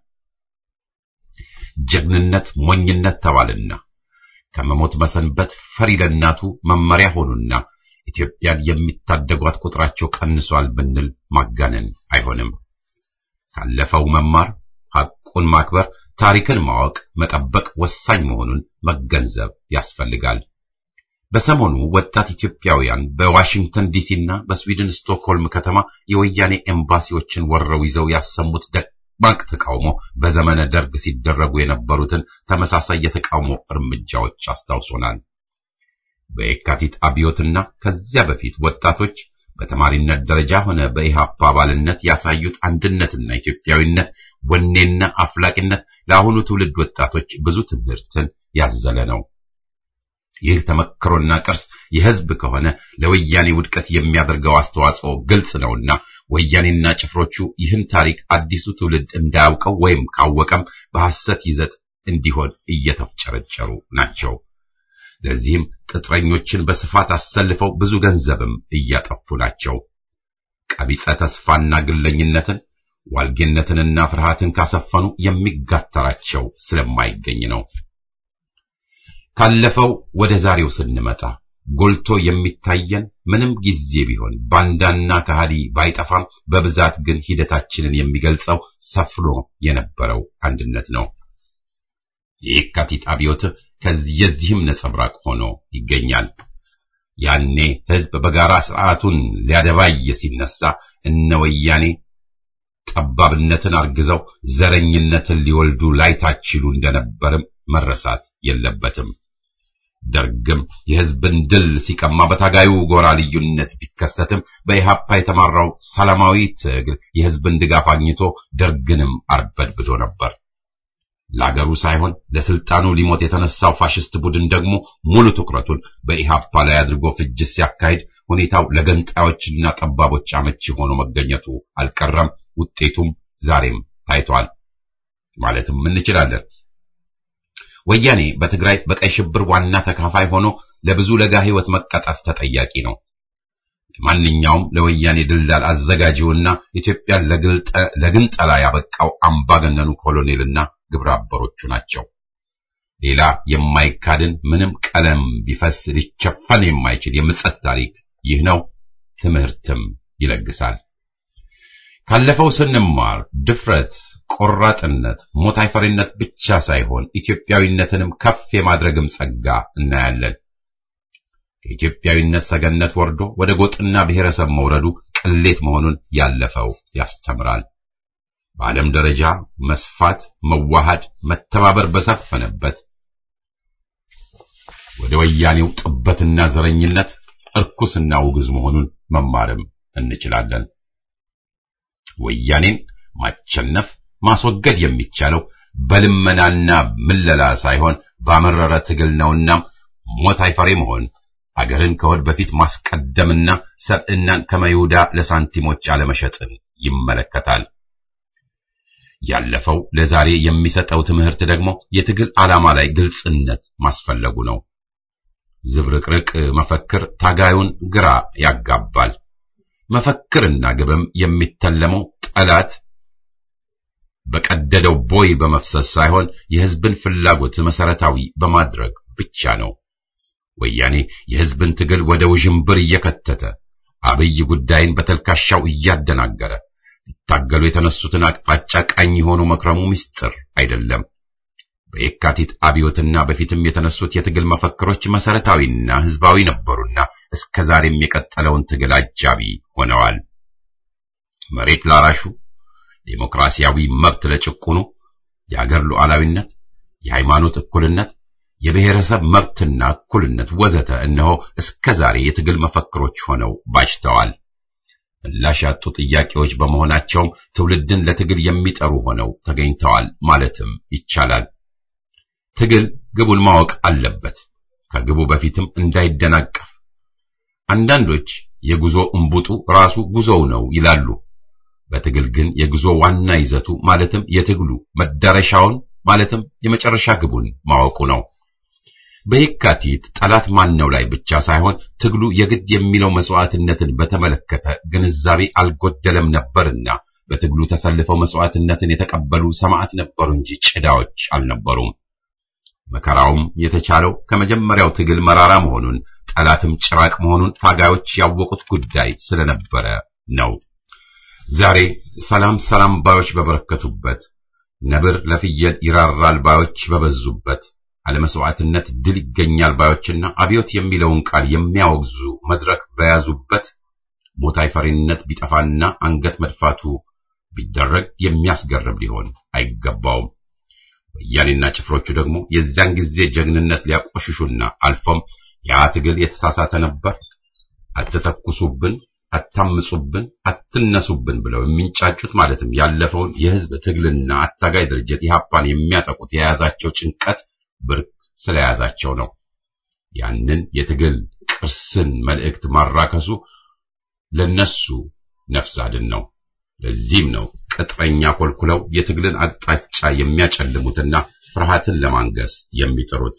Speaker 1: ጀግንነት ሞኝነት ተባልና ከመሞት መሰንበት ፈሪ ለእናቱ መመሪያ ሆኑና ኢትዮጵያን የሚታደጓት ቁጥራቸው ቀንሷል ብንል ማጋነን አይሆንም። ካለፈው መማር፣ ሐቁን ማክበር፣ ታሪክን ማወቅ፣ መጠበቅ ወሳኝ መሆኑን መገንዘብ ያስፈልጋል። በሰሞኑ ወጣት ኢትዮጵያውያን በዋሽንግተን ዲሲና በስዊድን ስቶክሆልም ከተማ የወያኔ ኤምባሲዎችን ወረው ይዘው ያሰሙት ደማቅ ተቃውሞ በዘመነ ደርግ ሲደረጉ የነበሩትን ተመሳሳይ የተቃውሞ እርምጃዎች አስታውሶናል። በየካቲት አብዮትና ከዚያ በፊት ወጣቶች በተማሪነት ደረጃ ሆነ በኢሃፓ አባልነት ያሳዩት አንድነትና ኢትዮጵያዊነት ወኔና አፍላቂነት ለአሁኑ ትውልድ ወጣቶች ብዙ ትምህርትን ያዘለ ነው። ይህ ተመክሮና ቅርስ የሕዝብ ከሆነ ለወያኔ ውድቀት የሚያደርገው አስተዋጽኦ ግልጽ ነውና ወያኔና ጭፍሮቹ ይህን ታሪክ አዲሱ ትውልድ እንዳያውቀው ወይም ካወቀም በሐሰት ይዘት እንዲሆን እየተፍጨረጨሩ ናቸው። ለዚህም ቅጥረኞችን በስፋት አሰልፈው ብዙ ገንዘብም እያጠፉ ናቸው። ቀቢጸ ተስፋና ግለኝነትን ዋልጌነትንና ፍርሃትን ካሰፈኑ የሚጋተራቸው ስለማይገኝ ነው። ካለፈው ወደ ዛሬው ስንመጣ ጎልቶ የሚታየን ምንም ጊዜ ቢሆን ባንዳና ከሃዲ ባይጠፋም በብዛት ግን ሂደታችንን የሚገልጸው ሰፍኖ የነበረው አንድነት ነው። የየካቲት አብዮት ከዚህም ነጸብራቅ ሆኖ ይገኛል። ያኔ ሕዝብ በጋራ ስርዓቱን ሊያደባይ ሲነሳ እነ ወያኔ ጠባብነትን አርግዘው ዘረኝነትን ሊወልዱ ላይታችሉ እንደነበርም መረሳት የለበትም። ደርግም የሕዝብን ድል ሲቀማ በታጋዩ ጎራ ልዩነት ቢከሰትም በኢሃፓ የተማራው ሰላማዊ ትግል የሕዝብን ድጋፍ አግኝቶ ደርግንም አርበድብዶ ነበር። ለአገሩ ሳይሆን ለስልጣኑ ሊሞት የተነሳው ፋሽስት ቡድን ደግሞ ሙሉ ትኩረቱን በኢሃፓ ላይ አድርጎ ፍጅት ሲያካሂድ ሁኔታው ለገንጣዮችና ጠባቦች አመቺ ሆኖ መገኘቱ አልቀረም። ውጤቱም ዛሬም ታይቷል ማለትም እንችላለን። ወያኔ በትግራይ በቀይ ሽብር ዋና ተካፋይ ሆኖ ለብዙ ለጋ ሕይወት መቀጠፍ ተጠያቂ ነው። ማንኛውም ለወያኔ ድልዳል አዘጋጂውና ኢትዮጵያን ለግንጠላ ያበቃው አምባገነኑ ኮሎኔልና ግብረ አበሮቹ ናቸው። ሌላ የማይካድን ምንም ቀለም ቢፈስ ሊቸፈን የማይችል የምጸት ታሪክ ይህ ነው። ትምህርትም ይለግሳል። ካለፈው ስንማር ድፍረት፣ ቆራጥነት፣ ሞት አይፈሪነት ብቻ ሳይሆን ኢትዮጵያዊነትንም ከፍ የማድረግም ጸጋ እናያለን። ከኢትዮጵያዊነት ሰገነት ወርዶ ወደ ጎጥና ብሔረሰብ መውረዱ ቅሌት መሆኑን ያለፈው ያስተምራል። በዓለም ደረጃ መስፋት፣ መዋሃድ፣ መተባበር በሰፈነበት ወደ ወያኔው ጥበትና ዘረኝነት እርኩስና ውግዝ መሆኑን መማርም እንችላለን። ወያኔን ማቸነፍ ማስወገድ የሚቻለው በልመናና ምለላ ሳይሆን ባመረረ ትግል ነውና ሞት አይፈሬ መሆን አገርን ከወድ በፊት ማስቀደምና ሰብዕናን ከመይሁዳ ለሳንቲሞች አለመሸጥን ይመለከታል። ያለፈው ለዛሬ የሚሰጠው ትምህርት ደግሞ የትግል ዓላማ ላይ ግልጽነት ማስፈለጉ ነው። ዝብርቅርቅ መፈክር ታጋዩን ግራ ያጋባል። መፈክርና ግብም የሚተለመው ጠላት በቀደደው ቦይ በመፍሰስ ሳይሆን የሕዝብን ፍላጎት መሰረታዊ በማድረግ ብቻ ነው። ወያኔ የሕዝብን ትግል ወደ ውዥንብር እየከተተ አብይ ጉዳይን በተልካሻው እያደናገረ ሊታገሉ የተነሱትን አቅጣጫ ቃኝ የሆኑ መክረሙ ምስጢር አይደለም። በየካቲት አብዮትና በፊትም የተነሱት የትግል መፈክሮች መሰረታዊና ሕዝባዊ ነበሩና እስከ ዛሬም የቀጠለውን ትግል አጃቢ ሆነዋል። መሬት ላራሹ፣ ዴሞክራሲያዊ መብት ለጭቁኑ፣ የአገር ሉዓላዊነት፣ የሃይማኖት እኩልነት፣ የብሔረሰብ መብትና እኩልነት ወዘተ እነሆ እስከ ዛሬ የትግል መፈክሮች ሆነው ባጅተዋል። ምላሽ ያጡ ጥያቄዎች በመሆናቸውም ትውልድን ለትግል የሚጠሩ ሆነው ተገኝተዋል ማለትም ይቻላል። ትግል ግቡን ማወቅ አለበት፣ ከግቡ በፊትም እንዳይደናቀፍ። አንዳንዶች የጉዞ እምቡጡ ራሱ ጉዞው ነው ይላሉ። በትግል ግን የጉዞ ዋና ይዘቱ ማለትም የትግሉ መዳረሻውን ማለትም የመጨረሻ ግቡን ማወቁ ነው። በየካቲት ጠላት ማነው ላይ ብቻ ሳይሆን ትግሉ የግድ የሚለው መስዋዕትነትን በተመለከተ ግንዛቤ አልጎደለም ነበርና በትግሉ ተሰልፈው መስዋዕትነትን የተቀበሉ ሰማዕት ነበሩ እንጂ ጭዳዎች አልነበሩም። መከራውም የተቻለው ከመጀመሪያው ትግል መራራ መሆኑን ጠላትም ጭራቅ መሆኑን ታጋዮች ያወቁት ጉዳይ ስለነበረ ነው። ዛሬ ሰላም ሰላም ባዮች በበረከቱበት፣ ነብር ለፍየል ይራራል ባዮች በበዙበት፣ አለመስዋዕትነት ድል ይገኛል ባዮችና አብዮት የሚለውን ቃል የሚያወግዙ መድረክ በያዙበት ሞት አይፈሪነት ቢጠፋና አንገት መድፋቱ ቢደረግ የሚያስገርም ሊሆን አይገባውም። ወያኔና ጭፍሮቹ ደግሞ የዚያን ጊዜ ጀግንነት ሊያቆሽሹና አልፎም ያ ትግል የተሳሳተ ነበር፣ አትተኩሱብን፣ አታምጹብን፣ አትነሱብን ብለው የሚንጫጩት ማለትም ያለፈውን የሕዝብ ትግልና አታጋይ ድርጅት ኢህአፓን የሚያጠቁት የያዛቸው ጭንቀት ብርቅ ስለያዛቸው ነው። ያንን የትግል ቅርስን መልእክት ማራከሱ ለነሱ ነፍስ አድን ነው። ለዚህም ነው ቅጥረኛ ኮልኩለው የትግልን አቅጣጫ የሚያጨልሙትና ፍርሃትን ለማንገስ የሚጥሩት።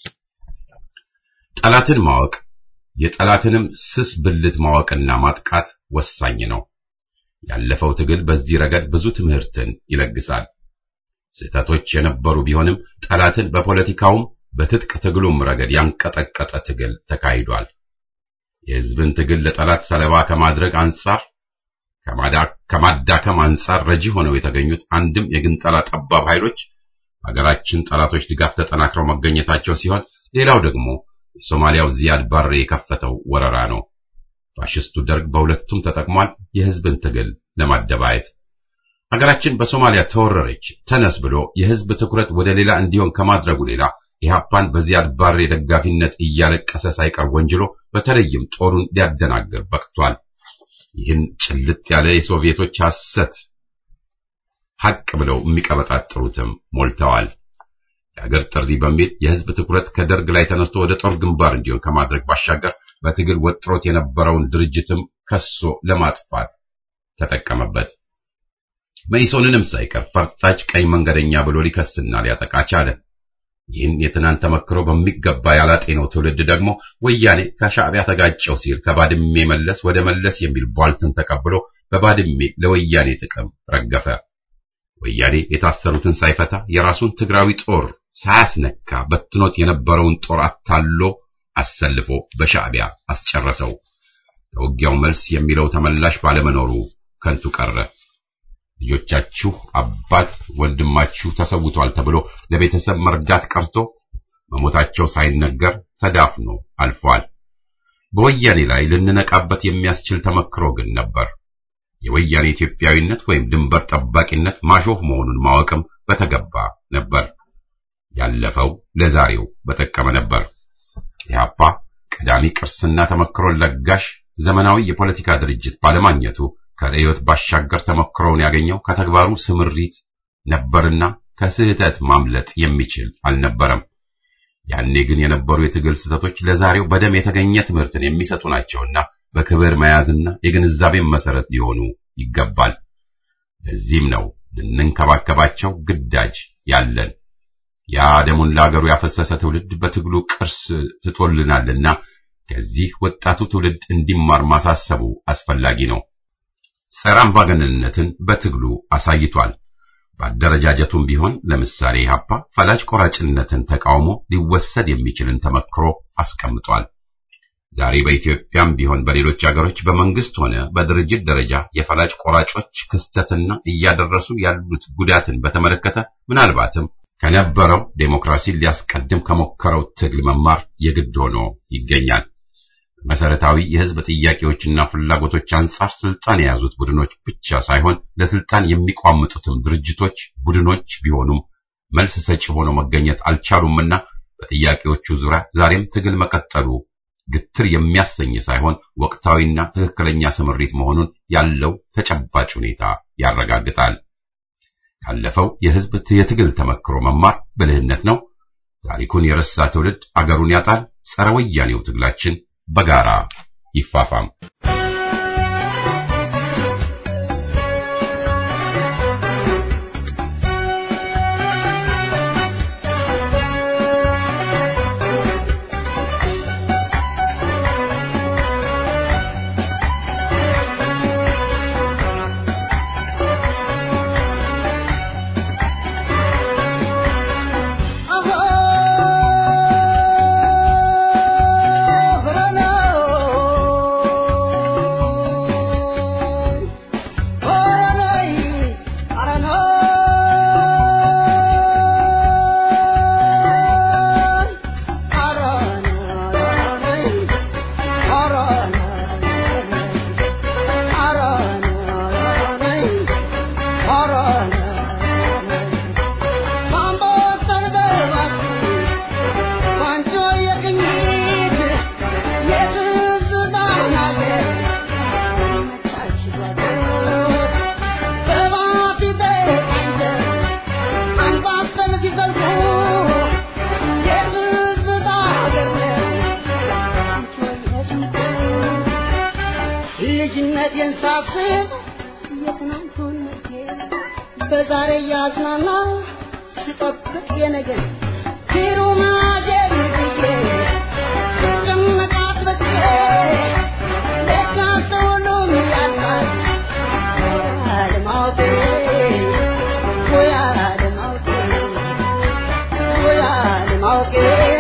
Speaker 1: ጠላትን ማወቅ የጠላትንም ስስ ብልት ማወቅና ማጥቃት ወሳኝ ነው። ያለፈው ትግል በዚህ ረገድ ብዙ ትምህርትን ይለግሳል። ስህተቶች የነበሩ ቢሆንም ጠላትን በፖለቲካውም
Speaker 6: በትጥቅ ትግሉም ረገድ ያንቀጠቀጠ ትግል ተካሂዷል። የሕዝብን ትግል ለጠላት ሰለባ ከማድረግ አንጻር ከማዳከም አንጻር ረጂ ሆነው የተገኙት አንድም የግንጠላ ጠባብ ኃይሎች ሀገራችን ጠላቶች ድጋፍ ተጠናክረው መገኘታቸው ሲሆን ሌላው ደግሞ የሶማሊያው ዚያድ ባሬ የከፈተው ወረራ ነው። ፋሽስቱ ደርግ በሁለቱም ተጠቅሟል፣ የሕዝብን ትግል ለማደባየት። ሀገራችን በሶማሊያ ተወረረች ተነስ ብሎ የሕዝብ ትኩረት ወደ ሌላ እንዲሆን ከማድረጉ ሌላ ኢህአፓን በዚያድ ባሬ ደጋፊነት እያለቀሰ ሳይቀር ወንጅሎ በተለይም ጦሩን ሊያደናግር በቅቷል። ይህን ጭልጥ ያለ የሶቪየቶች ሐሰት ሐቅ ብለው የሚቀበጣጥሩትም ሞልተዋል። የአገር ጥሪ በሚል የሕዝብ ትኩረት ከደርግ ላይ ተነስቶ ወደ ጦር ግንባር እንዲሆን ከማድረግ ባሻገር በትግል ወጥሮት የነበረውን ድርጅትም ከሶ ለማጥፋት ተጠቀመበት። መኢሶንንም ሳይቀር ፈርጣጭ ቀኝ መንገደኛ ብሎ ሊከስና ሊያጠቃ ቻለ። ይህን የትናንት ተመክሮ በሚገባ ያላጤነው ትውልድ ደግሞ ወያኔ ከሻዕቢያ ተጋጨው ሲል ከባድሜ መለስ ወደ መለስ የሚል ቧልትን ተቀብሎ በባድሜ ለወያኔ ጥቅም ረገፈ። ወያኔ የታሰሩትን ሳይፈታ የራሱን ትግራዊ ጦር ሳያስነካ በትኖት የነበረውን ጦር አታሎ አሰልፎ በሻዕቢያ አስጨረሰው። ለውጊያው መልስ የሚለው ተመላሽ ባለመኖሩ ከንቱ ቀረ። ልጆቻችሁ አባት ወንድማችሁ ተሰውቷል ተብሎ ለቤተሰብ መርዳት ቀርቶ መሞታቸው ሳይነገር ተዳፍኖ አልፏል። በወያኔ ላይ ልንነቃበት የሚያስችል ተመክሮ ግን ነበር። የወያኔ ኢትዮጵያዊነት ወይም ድንበር ጠባቂነት ማሾፍ መሆኑን ማወቅም በተገባ ነበር። ያለፈው ለዛሬው በጠቀመ ነበር። ኢህአፓ ቀዳሚ ቅርስና ተመክሮን ለጋሽ ዘመናዊ የፖለቲካ ድርጅት ባለማግኘቱ ከርዕዮት ባሻገር ተሞክሮውን ያገኘው ከተግባሩ ስምሪት ነበርና ከስህተት ማምለጥ የሚችል አልነበረም። ያኔ ግን የነበሩ የትግል ስህተቶች ለዛሬው በደም የተገኘ ትምህርትን የሚሰጡ ናቸውና በክብር መያዝና የግንዛቤን መሰረት ሊሆኑ ይገባል። ለዚህም ነው ልንንከባከባቸው ግዳጅ ያለን። ያ ደሙን ለአገሩ ያፈሰሰ ትውልድ በትግሉ ቅርስ ትቶልናልና ከዚህ ወጣቱ ትውልድ እንዲማር ማሳሰቡ አስፈላጊ ነው። ጸረ አምባገነንነትን በትግሉ አሳይቷል። በአደረጃጀቱም ቢሆን ለምሳሌ ኢህአፓ ፈላጭ ቆራጭነትን ተቃውሞ ሊወሰድ የሚችልን ተመክሮ አስቀምጧል። ዛሬ በኢትዮጵያም ቢሆን በሌሎች አገሮች በመንግስት ሆነ በድርጅት ደረጃ የፈላጭ ቆራጮች ክስተትና እያደረሱ ያሉት ጉዳትን በተመለከተ ምናልባትም ከነበረው ዴሞክራሲን ሊያስቀድም ከሞከረው ትግል መማር የግድ ሆኖ ይገኛል። መሰረታዊ የህዝብ ጥያቄዎችና ፍላጎቶች አንጻር ስልጣን የያዙት ቡድኖች ብቻ ሳይሆን ለስልጣን የሚቋምጡትም ድርጅቶች፣ ቡድኖች ቢሆኑም መልስ ሰጪ ሆነው መገኘት አልቻሉምና በጥያቄዎቹ ዙሪያ ዛሬም ትግል መቀጠሉ ግትር የሚያሰኝ ሳይሆን ወቅታዊና ትክክለኛ ስምሪት መሆኑን ያለው ተጨባጭ ሁኔታ ያረጋግጣል። ካለፈው የህዝብ የትግል ተመክሮ መማር ብልህነት ነው። ታሪኩን የረሳ ትውልድ አገሩን ያጣል። ጸረ ወያኔው ትግላችን በጋራ ይፋፋም።
Speaker 7: ልጅነቴን ሳስብ የትናንቱን በዛሬ ያዝናና ስጠብቅ የነገን ፊሩማጀር ብዬ ስጨነቃት በቄ ለካ ሰውሉም ያልቃል አለማወቄ ወይ አለማወቄ ወይ አለማወቄ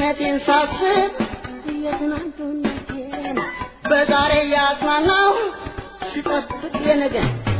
Speaker 7: ልጅነቴን ሳስብ የትናንቱነቴን በዛሬ ያጽናናው ስጠብቅ የነገን